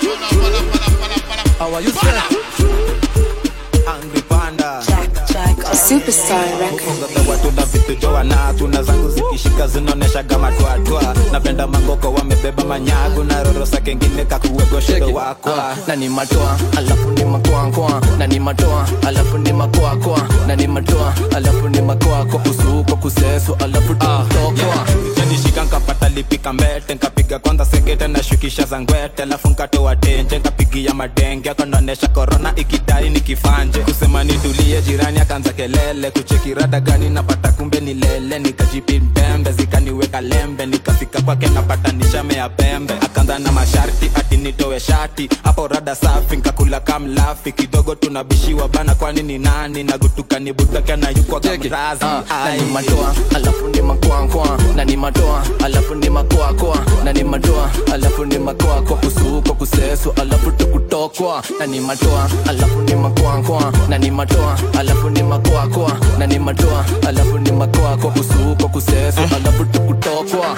How are you, sir? Angry panda. Superstar Records. Gawa tuna vitu joa na tuna zangu zikishika zinaonesha kama twatwa napenda mangoko wamebeba manyagu na rorosa kengine kakuwegoshedo wakwa na ni matoa alafu ni makoakoa na ni matoa alafu ni makoakoa na ni matoa alafu ni makoako kusuko kuseso alafu tutokoa nishika nkapata lipika mbete nkapiga kwanza sekete na shukisha za ngwete alafu nkatoa tenje nkapigia madenge akonaonesha korona ikidai nikifanje kusema nitulie jirani akaanza kelele kucheki rada gani napata kumbe ni lele nikajipi mbembe zikaniweka lembe nikafika kwake napata nishame ya pembe akaanza na masharti ati nitoe shati hapo rada safi nkakula kamlafi kidogo tunabishiwa bana kwani ni nani nagutuka ni budake na yukwa kamrazi na ni matoa alafu ni makoakoa na ni matoa alafu ni makoakoa na ni matoa alafu ni makoako kusuko kuseso alafu tukutokwa na ni matoa alafu ni makoakoa na ni matoa alafu ni makoakoa na ni matoa alafu ni makoako kusuko kuseso alafu tukutokwa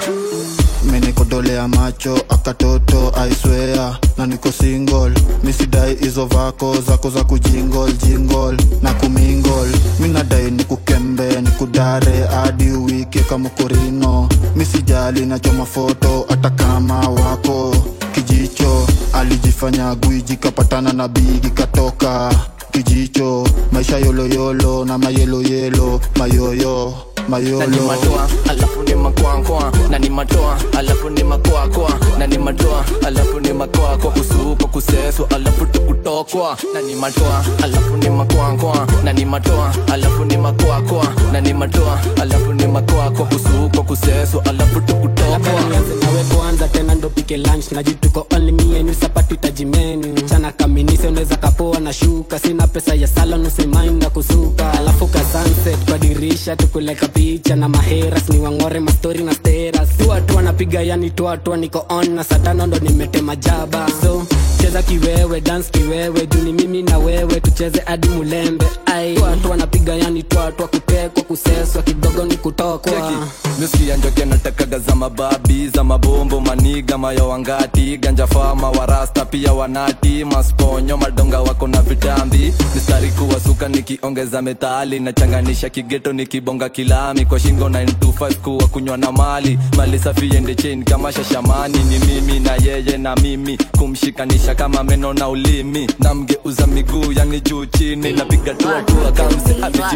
menikodolea macho akatoto aiswea na niko single misidai hizo vako zako za kujingol jingol na kumingol minadai nikukembe nikudare hadi wiki kamukurino misijali nachoma foto hata kama wako kijicho alijifanya gwiji kapatana na bigi katoka kijicho maisha yoloyolo na mayeloyelo mayoyo na ni mayolo matoa alafu ni makoakoa na ni matoa alafu ni makoakoa na ni matoa alafu ni makoako kusuko kuseso alafu tukutokwa na ni matoa alafu ni makoakoa na ni matoa alafu ni makoakoa na ni matoa alafu ni makoako kusuko kuseso alafu tukutokwa nianze nawe kwanza tena ndo pike lunch najituko only me and you sapatu tajimenu chana kaminise unaweza kapoa na shuka sina pesa ya sala nusimainda kusuka alafu ka sunset kwa dirisha tukuleka picha na maheras ni wang'ore mastori na steras tuatu anapiga yani tuatu niko on na satano ndo nimetema jaba so cheza kiwewe dance kiwewe juni mimi na wewe tucheze hadi mulembe ai tuatu anapiga yani tuatu kutekwa kuseswa kidogo ni kutokwa nusikia njoke natakaga za mababi za mabombo maniga mayo wangati ganja fama warasta pia wanati masponyo madonga wako na vitambi mistari kuwasuka nikiongeza metali nachanganisha kigeto nikibonga kilami kwa shingo 925 kuwa kunywa na mali mali safi ende cheni kama shashamani ni mimi na yeye na mimi kumshikanisha kama meno na ulimi namgeuza miguu yani juu chini napiga tuatua kamse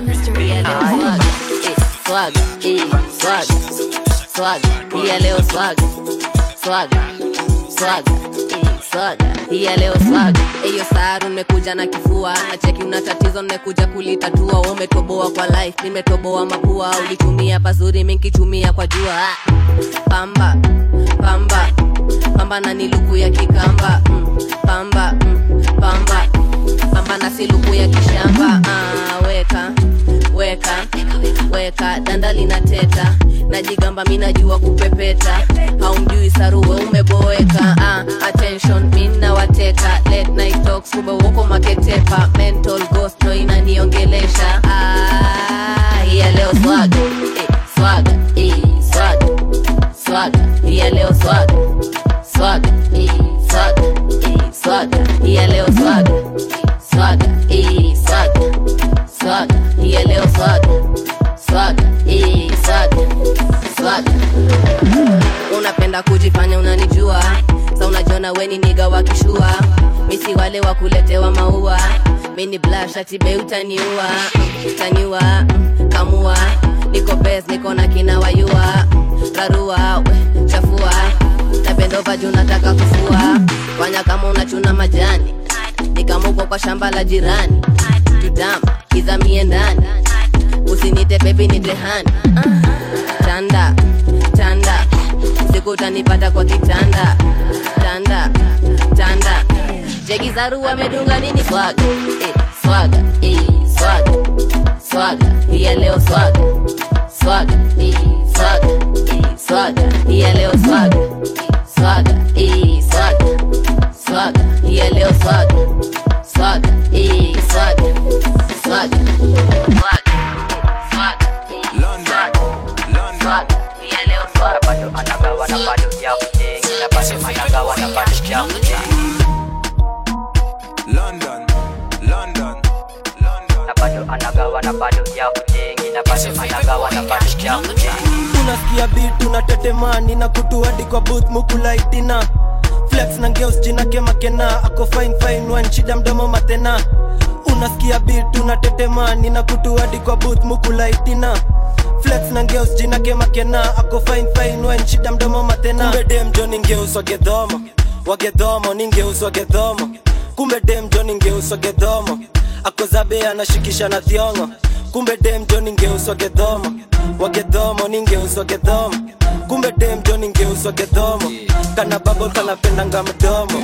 amejipia Swag, eh, swag, swag, pia leo swag, swag, swag, eh, swag, pia leo swag. Eyo saru nimekuja na kifua, na cheki una tatizo nimekuja kulitatua. Wewe umetoboa kwa life, nimetoboa mapua. Ulitumia pazuri, mimi nikitumia kwa jua. Ah, Pamba, pamba, pamba na ni luku ya kikamba. Mm, pamba, mm, pamba, pamba na si luku ya kishamba. Ah, weka weka weka danda linateta najigamba mi najua kupepeta haumjui saruwe umeboeka ah, attention mi nawateka late night talks kumbe woko maketepa mental ghost no inaniongelesha ah, ya leo swaga eh, swaga eh, swaga swaga ya leo swaga swaga eh, swaga eh, swaga ya leo swaga swaga eh, swaga swaga ya leo swaga swaga eh, swaga swaga unapenda kujifanya unanijua sa unajiona weni niga wakishua misi wale wa kuletewa maua mini blashatibe utaniua utaniua mm, kamua niko bes niko na kina wayua rarua we, chafua napendova juu nataka kufua fanya kama unachuna majani nikamuko kwa shamba la jirani tutama kizamie ndani usinite bebi nitehani tanda tanda siku utanipata kwa kitanda tanda tanda jegi zaru amedunga nini swaga eh, swaga eh, swaga swaga pia leo swaga swaga eh, swaga eh, swaga pia leo swaga swaga eh, swaga swaga pia leo swaga swaga eh, swaga swaga swaga swaga London London pia leo swaga bado anagawa na bado ya mjengi na bado anagawa na bado ya mjengi London London na bado anagawa anagawa na bado ya kujengi na bado anagawa na bado ya kujengi unasikia bit unatetemani na kutu hadi kwa booth mukulaitina flex na ngeus jina kemakena ako fine fine one shida mdomo matena unasikia bit unatetemani na kutu hadi kwa booth mukulaitina flex na ngeus jina kemakena ako fine fine one shida mdomo matena kumbe dem jo ningeus wagedhomo wagedhomo ningeus wagedhomo kumbe dem jo ningeus wagedhomo ako zabe anashikisha na thiongo kumbe dem jo ningeus wagedhomo wagedhomo ningeus wagedhomo kumbe dem jo ningeus wagedhomo kana babo kanapendanga mdomo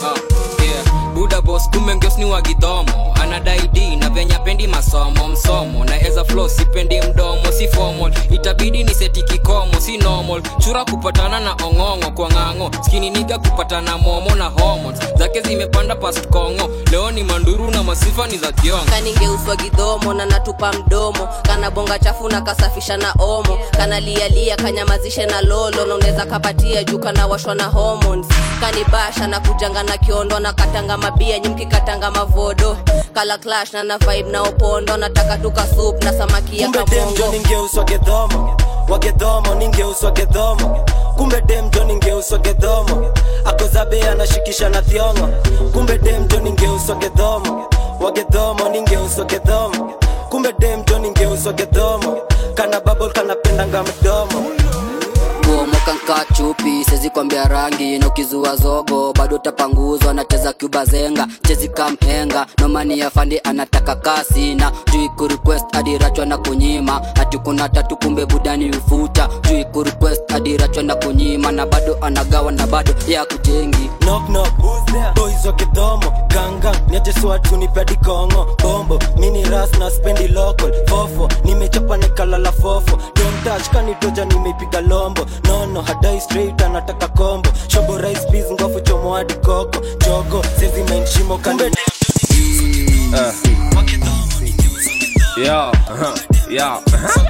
yeah. buda bos kumbe ngeos ni wagidhomo anadai d na venya pendi masomo msomo na eza flo sipendi mdomo si formal itabidi ni seti kikomo si normal chura kupatana na ong'ong'o kwa ng'ang'o skini niga kupatana momo na hormones zake zimepanda past kongo leo ni manduru na masifa ni za kiongo kaningeuswa gidhomo na natupa mdomo kana bonga chafu na kasafisha na omo kana lialia kanyamazishe na lolo na unaweza kapatia juu kana washwa na hormones kanibasha na kujanga na kiondo na katanga mabia nyimki katanga mavodo kala clash na na vibe na opondo nataka tuka soup na samaki ya kumbe dem jo kamongo ningeuswa gedhomo wagedhomo ningeuswa gedhomo kumbe dem jo ningeuswa gedhomo akozabe anashikisha na thiongo kumbe dem jo ningeuswa gedhomo wagedhomo ningeuswa gedhomo kumbe dem jo ningeuswa gedhomo kana babol kanapendanga mdomo kuomoka nka chupi sezi kwambia rangi na ukizua zogo bado utapanguzwa nacheza cuba zenga chezi kamhenga nomani ya fandi anataka kasi na juu kurequest adirachwa na kunyima ati kuna tatu kumbe budani ufuta juu kurequest adirachwa na kunyima na bado anagawa na bado ya kujengi knock knock boys wa kidhomo ganga niache swatu nipedi kongo bombo mini ras na spendi local fofo nimechapa nikalala fofo don't touch kanitoja nimeipiga lombo nono hadai straight anataka kombo shobo rice peas ngofu chomo hadi koko jogo sezi mind shimo kande Uh. Yeah, uh-huh, yeah, uh-huh.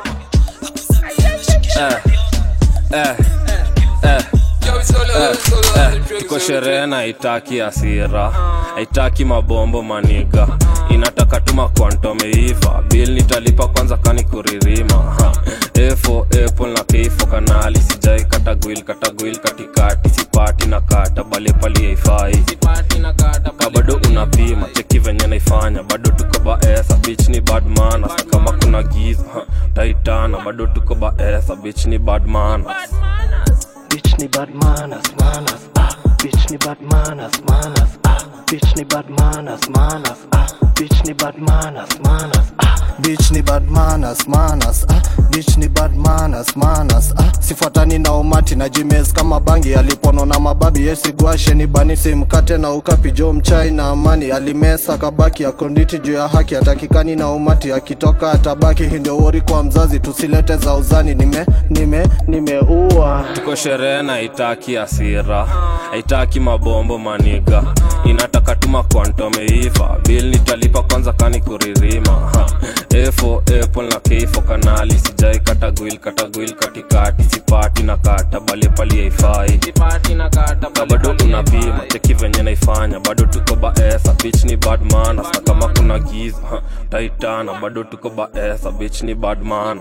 Eh, eh, eh, eh, eh. tuko sherehe na haitaki asira haitaki mabombo maniga inataka tuma kwantomeiva bil nitalipa kwanza kani kuririma ha. efo apple na keifo kanali sijai katagwil katagwil katikati sipati na kata balepali haifai ka bado unapima cheki venye naifanya bado tuko baesa bich ni badmana kama kuna giza ha, taitana bado tuko baesa bich ni badmana bitch ni bad manners manners ah bitch ni bad manners manners ah bitch ni bad manners manners ah bitch ni bad manners manners ah bitch ni bad manners manners ah bitch ni bad manners manners ah sifuatani na umati na jimes kama bangi alipono na mababi yesigwashe ni bani simkate na ukapi jo mchai na amani alimesa kabaki akonditi juu ya haki atakikani na umati akitoka atabaki hii ndio wori kwa mzazi tusilete za uzani nime nime nimeua tuko sherehe na haitaki asira haitaki mabombo maniga inataka tuma kwantomeiva bil nitalipa kwanza kani kuririma ha. efo apple na keifo kanali sijai katagwil katagwil katikati sipati na kata balepali haifai ka bado unapima cheki venye naifanya bado tuko baesa bich ni badmana na kama kuna giza ha. taitana bado tuko baesa bich ni badmana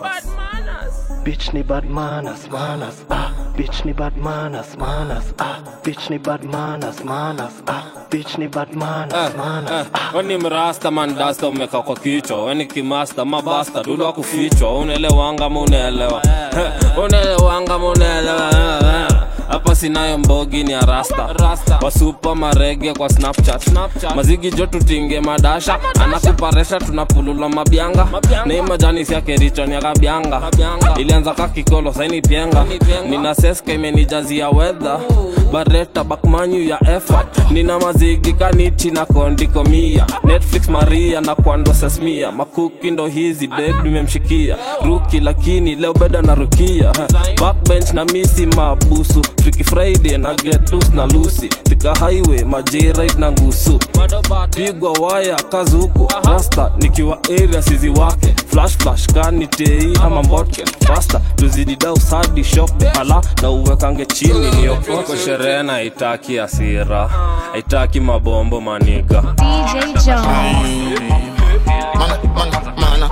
bitch ni bad manners manners ah bitch ni bad manners manners ah bitch ni bad manners manners ah bitch ni bad manners manners weni mrasta mandasta umeka kwa kichwa weni kimasta mabasta dudu wa kufichwa unaelewanga ma unaelewa unaelewanga ma unaelewa hapa sinayo mbogi ni arasta wasupa marege kwa snapchat mazigi jo tutinge madasha anakuparesha tunapulula mabyanga nei majani siakerichoni akabyanga ilianza kakikolo saini pienga nina seska imenijazia wedha bareta bakmanyu ya effort nina mazigi kaniti na kondikomia netflix maria na kwando sesmia makuki ndo hizi deg nimemshikia ruki lakini leo beda na rukia backbench na misi mabusu Freaky friday na get loose na lusi tika highway majerit na ngusu pigwa waya kazuku rasta nikiwa area sizi wake flash flash kani tei ama mbotke fasta tuzidi dau sadi shope ala na uwekange chini niokoke sherehe na haitaki asira haitaki mabombo maniga DJ Jones. Man, man, man, sana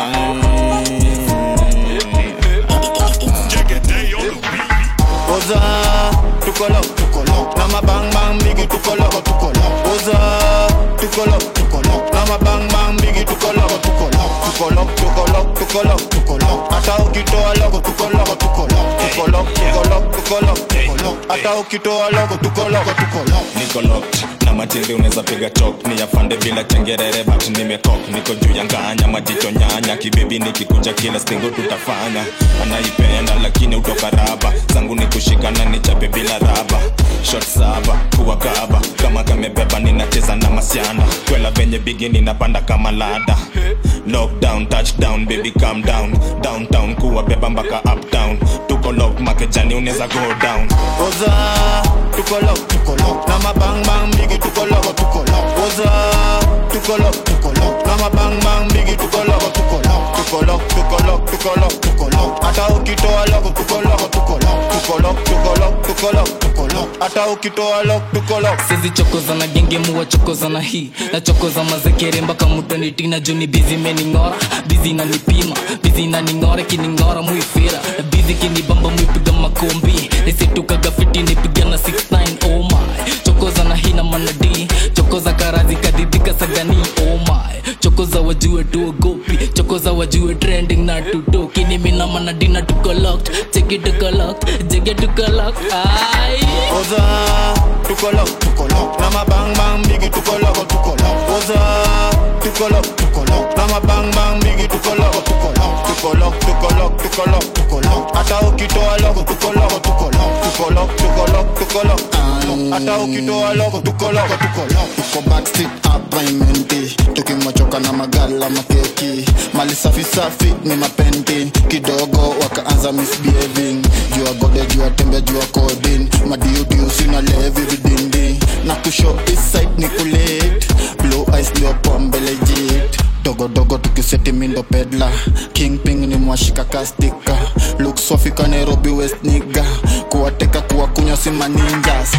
Oza, tukolo, tukolo, na mabang bang bigi tukolo, tukolo. Oza, tukolo, tukolo, na mabang bang bigi tukolo, tukolo. Tukolo, tukolo, tukolo, tukolo. Hata ukitoa logo tukolo, tukolo. Tukolo, tukolo, tukolo, tukolo. Hata ukitoa logo tukolo, tukolo. niko locked na matiri unaweza piga chok ni afande bila chengerere but nimekok niko juu ya nganya majicho nyanya kibebi nikikuja kila stingo tutafanya anaipenda lakini utoka raba zangu ni kushikana nichape bila raba shot saba kuwa kaba kama kamebeba ninacheza na masiana kwela venye bigi ninapanda kama lada lockdown touchdown baby calm down downtown kuwa beba mpaka uptown tuko lock makejani unaweza go down Oza, tukolo, tukolo, na mabang bang bigi tukolo, tukolo. Oza, tukolo, tukolo, na mabang bang bigi tukolo, tukolo. Tukolo, tukolo, tukolo, tukolo. Hata ukitoa logo tukolo, tukolo. Tukolo, tukolo, tukolo, tukolo. Hata ukitoa logo tukolo. sizichokoza na genge muwa chokoza na hii nachokoza mazekere mpaka mutanitina juni bizi mening'ora bizi nanipima bizi naning'ora kining'ora muifira bizi kinibamba muipiga makombi nisitukaga fiti nipigana 69 oh my chokoza na hii na manadi chokoza karazi kadhidhika sagani oh my chokoza wajue tuogopi chokoza wajue trending na tutoki nimina manadina tuko locked cheki tuko locked jege tuko locked ai Oza, tukolo, tukolo, na mabang bang bigi tukolo, tukolo. Oza, tukolo, tukolo, na mabang bang bigi tukolo, tukolo. Tukolo, tukolo, tukolo, tukolo. Hata ukitoa logo tukolo, tukolo. Tukolo, tukolo, tukolo, tukolo. Hata ukitoa logo tukolo, tukolo. tuko backstreet hapa imenti tukimachoka na magala makeki mali safi safi ni mapenti kidogo wakaanza misbehaving jua gode jua tembe jua kodin madiudiu sina levi vidindi na kusho iside ni kulit blue eyes ndio pombe legit dogodogo tukiseti mindo pedla kingping ni mwashika kastika luk sofika nairobi west niga kuwateka kuwakunywa si maninjas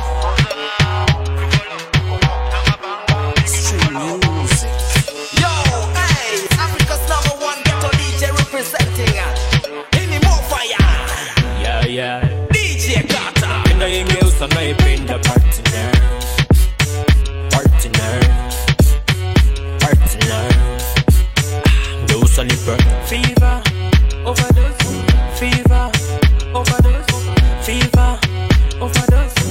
Yo, hey, Africa's number one ghetto DJ representing. Any more fire? Yeah, yeah. DJ Carter. Inaingeusa naipenda partner. Partner. Partner. Ah, Geusa nipe. Fever, overdose. Fever, overdose. Fever, overdose.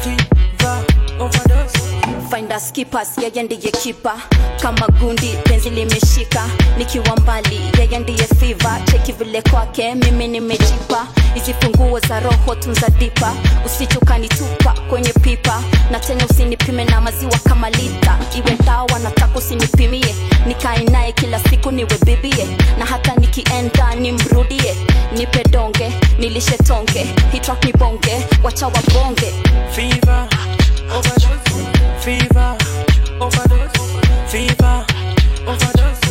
Fever, overdose. Find skippers yeye ndiye kipa kama gundi penzi limeshika nikiwa mbali yeye ndiye fiva cheki vile kwake mimi nimejipa hizi funguo za roho tunza dipa usichukanitupa kwenye pipa na tena usinipime na maziwa kama lita iwe dawa nataka usinipimie nikae naye kila siku niwe bibie na hata nikienda nimrudie nipe donge nilishe tonge hitrak ni bonge wacha wabonge Fever, overdose. Fever, overdose. Fever, overdose.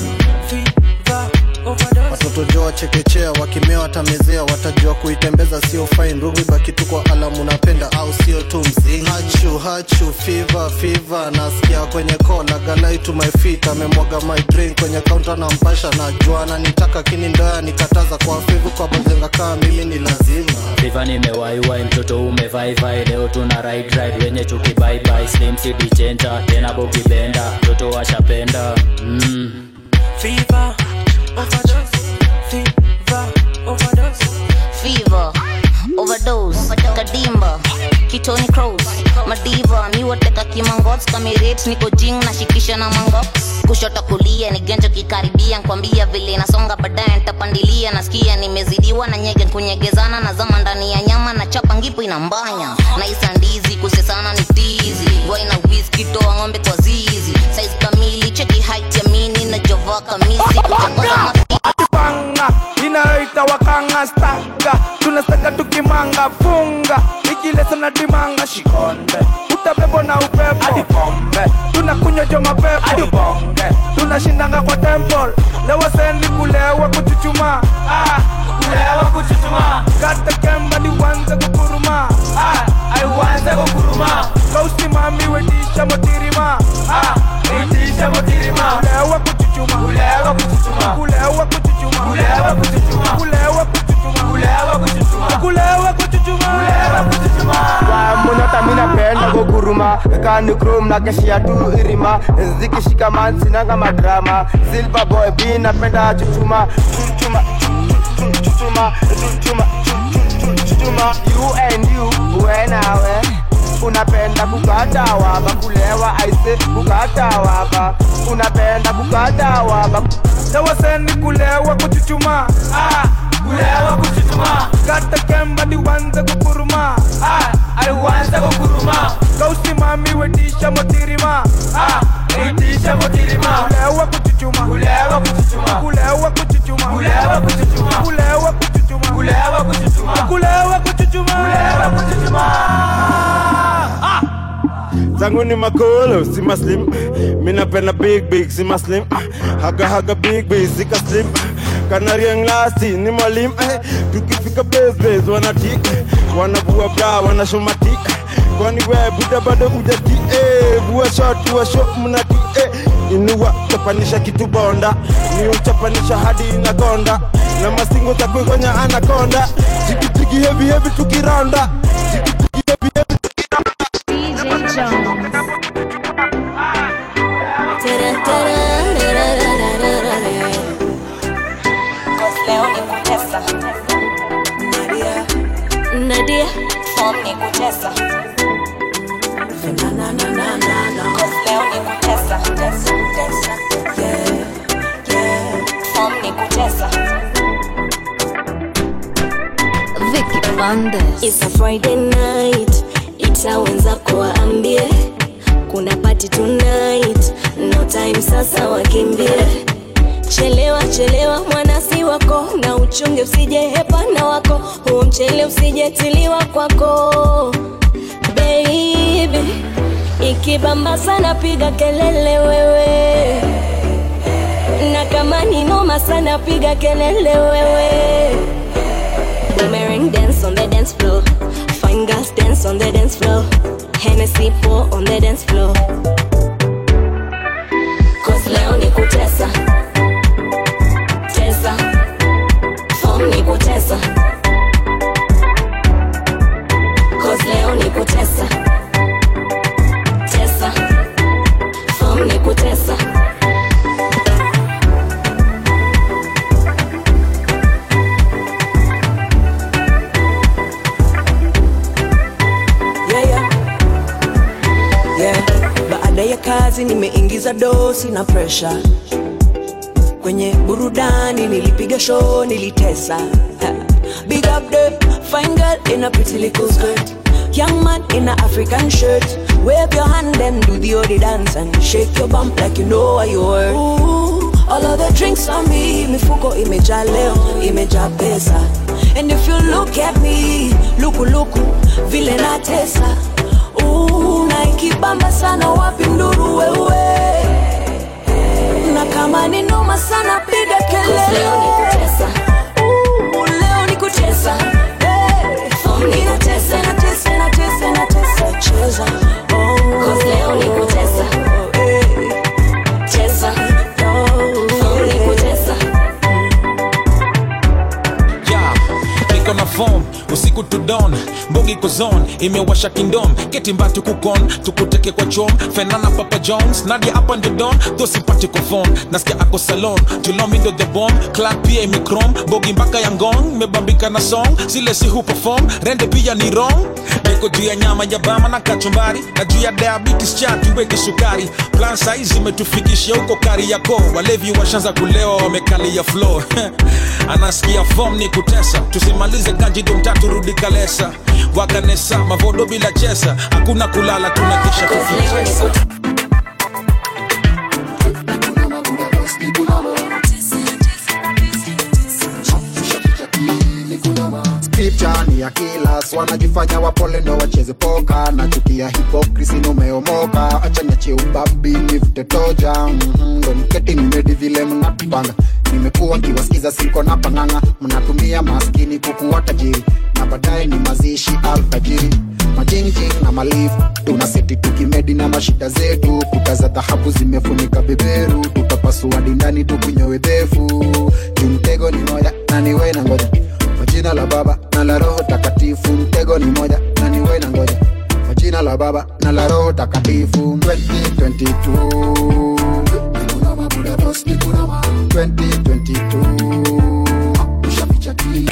Fever, overdose. watoto jo wachekechea wakimea watamezea watajua kuitembeza sio fine rugi baki tu kwa alamu napenda au sio tu mziki hachu hachu fiva fiva nasikia kwenye kola galai to my feet amemwaga my drink kwenye kaunta na mpasha najua ananitaka kini ndoya nikataza kwa fivu kwa bazenga kaa mimi ni lazima Viva nimewaiwai mtoto umevaivai leo tuna ride ride wenye chuki bye bye slim city changer tena bogi benda mtoto washapenda mm. Fever, overdose. Fever, overdose. fever overdose kadimba kitoni cross madiva miwateka kimangots kamiret niko jing nashikisha na mango kushoto kulia ni genjo kikaribia nkwambia vile nasonga baadaye ntapandilia nasikia nimezidiwa na nyege kunyegezana na zama ndani ya nyama na chapa ngipo inambanya naisa ndizi kusesana ni tizi waina whisky toa ng'ombe kwa zizi size kamili cheki height ya mini na jova kamisi kuchokoza panga inayoita wakanga staka tunastaka tukimanga funga ikilesa na dimanga shikonde utabebo na upepo hadi pombe tunakunywa jo mapepo hadi bonge tunashindanga kwa temple lewa sendi kulewa kuchuchuma ah, kulewa kuchuchuma kata kemba ni wanze kukuruma ah, ai wanze kukuruma kausimamiwe tisha motirima ah, itisha motirima kulewa kuchuchuma kulewa kuchuchuma kulewa kani chrome na keshia tu irima zikishika man sinanga madrama silver boy b napenda chuchuma chuchuma chuchuma chuchuma chuchuma you and you we nawe unapenda kukata waba kulewa aise kukata waba unapenda kukata waba tawaseni kulewa kuchuchuma ah, kulewa kuchuchuma kata kemba niwanze kukuruma ah, aliwanza kukuruma kausimami wetisha motirima ah, wetisha motirima kulewa kuchuchuma kulewa kuchuchuma kulewa kuchuchuma kulewa kuchuchuma kulewa kuchuchuma kulewa kuchuchuma kulewa kuchuchuma kulewa kuchuchuma zangu ni makolo si maslim minapenda big big si maslim haga haga big big sika slim kanariang lasti ni mwalim eh, tukifika besbes wanatik wanavua bra wanashomatik kwani we buda bado ujati eh, vua shot vua shot mnati eh, inua chapanisha kitu bonda ni uchapanisha hadi inagonda na masingo za kuigonya anakonda jikitiki hevi hevi tukironda jikitiki hevi hevi leo ni kutesa nadia fom ni kutesa leo ni kutesa fom ni kutesa Vicky Bandes. It's a Friday night, ita wenzako waambie kuna party tonight, no time sasa wakimbie. Chelewa chelewa mwanasi wako, na uchunge usije hepana wako, huo mchele usijetiliwa kwako baby. Ikibamba sana piga kelele wewe, na kama ni noma sana piga kelele wewe. Boomerang dance on the dance floor. Fine girls dance on the dance floor. Hennessy pour on the dance floor. Cause leo ni kutesa. Tesa. Form ni kutesa. Cause leo ni kutesa. Tesa. Form ni kutesa. yeah, yeah. Yeah. Baada ya kazi nimeingiza dosi na presha kwenye burudani, nilipiga show, nilitesa Ha. Big up the fine girl in a pretty little skirt Young man in a African shirt Wave your hand and do the odi dance And shake your bump like you know what you worth Ooh, All of the drinks on me Mifuko imejaa leo, imejaa pesa And if you look at me Luku luku, vile natesa Ooh, na ikibamba sana wapi nduru wewe na kama ni noma sana piga kelele Leo ni kutesa. Ooh, leo ni kutesa Hey, inatesa inatesa inatesa inatesa cheza Oh. Cause leo ni kutesa. Hey. Tesa. Form ni kutesa. yeah. niko na form usiku to dawn mbogi kozon imewasha kingdom ketimbatu kukon tukuteke kwa chom fenana papa jones nadia hapa ndio don thosipati kofon nasikia ako salon julomindo the bomb clark pia imikrom bogi mpaka ya ngong mebambika na song zile si hu perform rende pia ni wrong niko juu ya nyama ya bama na kachumbari na juu ya diabetes chatu weke sukari plan saizi imetufikisha huko kari yako walevi washanza kulewa wamekalia flow anasikia fom ni kutesa tusimalize kanjido mtatu rudi kalesa wakanesa mavodo bila chesa hakuna kulala tunakisha kukitesa Scripture ni ya kilas wanajifanya wapole ndo wacheze poka na chukia hipokrisi numeomoka acha niachie ubabi nivute toja Mhm, ndo niketi nimedi vile mnatupanga nimekuwa nkiwasikiza siko na pang'ang'a mnatumia maskini kukuwa tajiri na baadaye ni mazishi alfajiri majingjing na malifu tuna seti tukimedi na mashida zetu kuta za dhahabu zimefunika beberu tutapasua dindani tukunyowe dhefu juu mtego ni moja na niwe na ngoja kwa jina la baba na la roho takatifu mtego ni moja na niwe na ngoja kwa jina la baba na la roho takatifu 2022 Nikuna mabuda boss, nikuna ma 2022 Ushaficha kili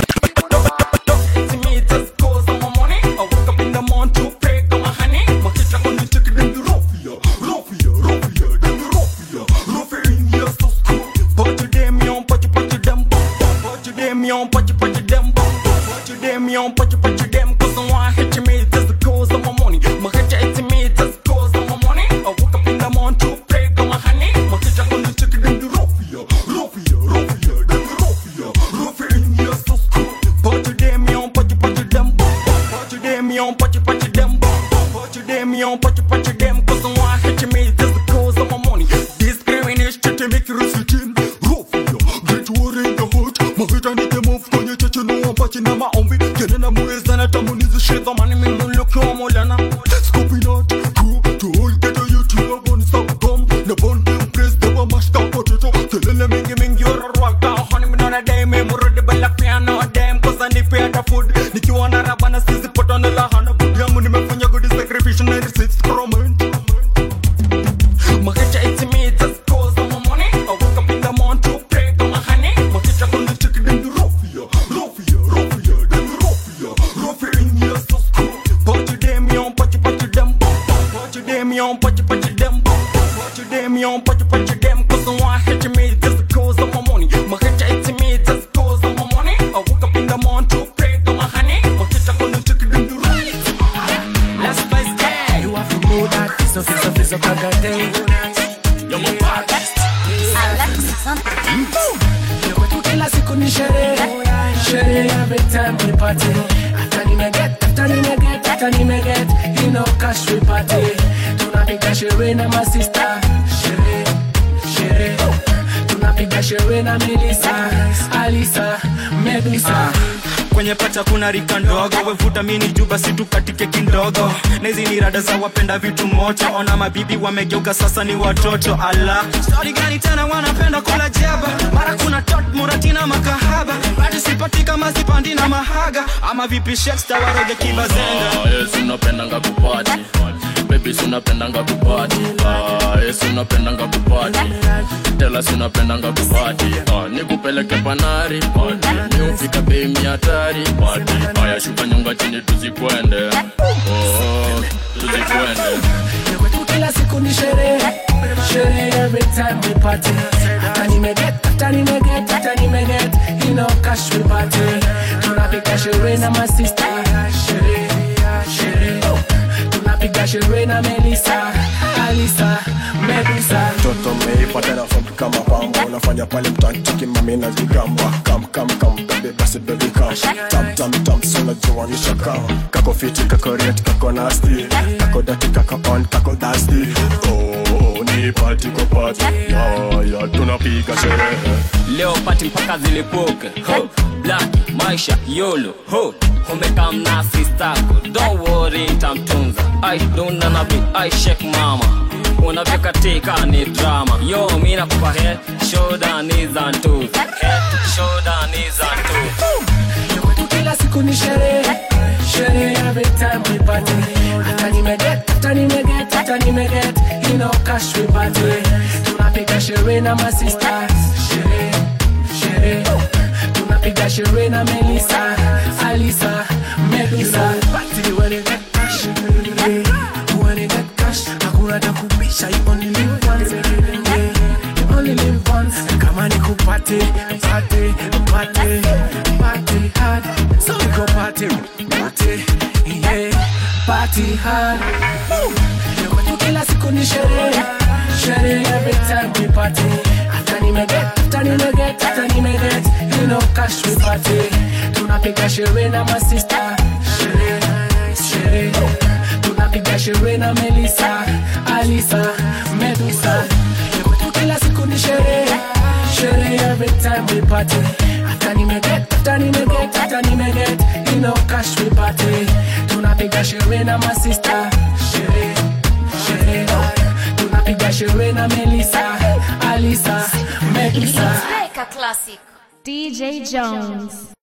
kila siku ni sherehe sherehe every time we party hata nimeget hata nimeget hata nimeget you know cash we party tunapiga sherehe na masista sherehe sherehe tunapiga sherehe na Melissa Alisa Medusa kwenye pacha kuna rika ndogo wevuta mini juu basi tukatike kindogo na hizi ni rada za wapenda vitu moto ona mabibi wamegeuka sasa ni watoto ala stori gani tena wanapenda kula jaba mara kuna tot muratina makahaba bado sipati kama sipandi na mahaga ama vipi sheksta waroge kibazenga Ah, yes, unapendanga kupati bebi sunapendanga kupati Ah, yes, unapendanga kupati telas unapendanga kupati Ah, nikupeleke panari pati niufika bei miatari pati haya shuka nyonga chini tuzikwende oh, tuzikwende kwetu kila siku ni sherehe sherehe every time we party hata nimeget hata nimeget hata nimeget you know cash we party tunapiga sherehe na masista sherehe sherehe tunapiga sherehe na Melissa Alisa Medusa mtoto meipata nafamu kama pamba unafanya pale mtantiki mami na jigamba kam kam kam bebe basi bebi kam tam tam tam sona juanisha kam kako fiti kako ret kako nasty kako dati kako on kako dusty oh ni party kwa party ya ya tunapiga sherehe leo pati mpaka zilipuke ho black maisha yolo ho umekamna sistako don't worry ntamtunza i duna na bit i shake mama unavyokatika ni drama yo mi nakupa head shoulder knees and toes head shoulder knees and toes kwetu kila siku ni sherehe sherehe every time we party hata nimeget hata nimeget hata nimeget you know cash we party tunapiga sherehe na masista sherehe sherehe tunapiga sherehe na Melissa Alisa Medusa party when you get cash yeah. when you get cash hakuna cha kubisha you only live once yeah. you only live once kama ni kupate party party party hard so we go party party yeah party hard kwetu kila siku ni sherehe sherehe every time we party hata nimeget hata nimeget hata nimeget you know cash we party tunapiga sherehe na masista sherehe sherehe tunapiga sherehe na Melissa Alisa Medusa kwetu kila siku ni sherehe sherehe every time we party hata nimeget hata nimeget hata nimeget you know cash we party tunapiga sherehe na masista sherehe sherehe tunapiga sherehe na Melissa Alisa Medusa Classic. DJ Jones.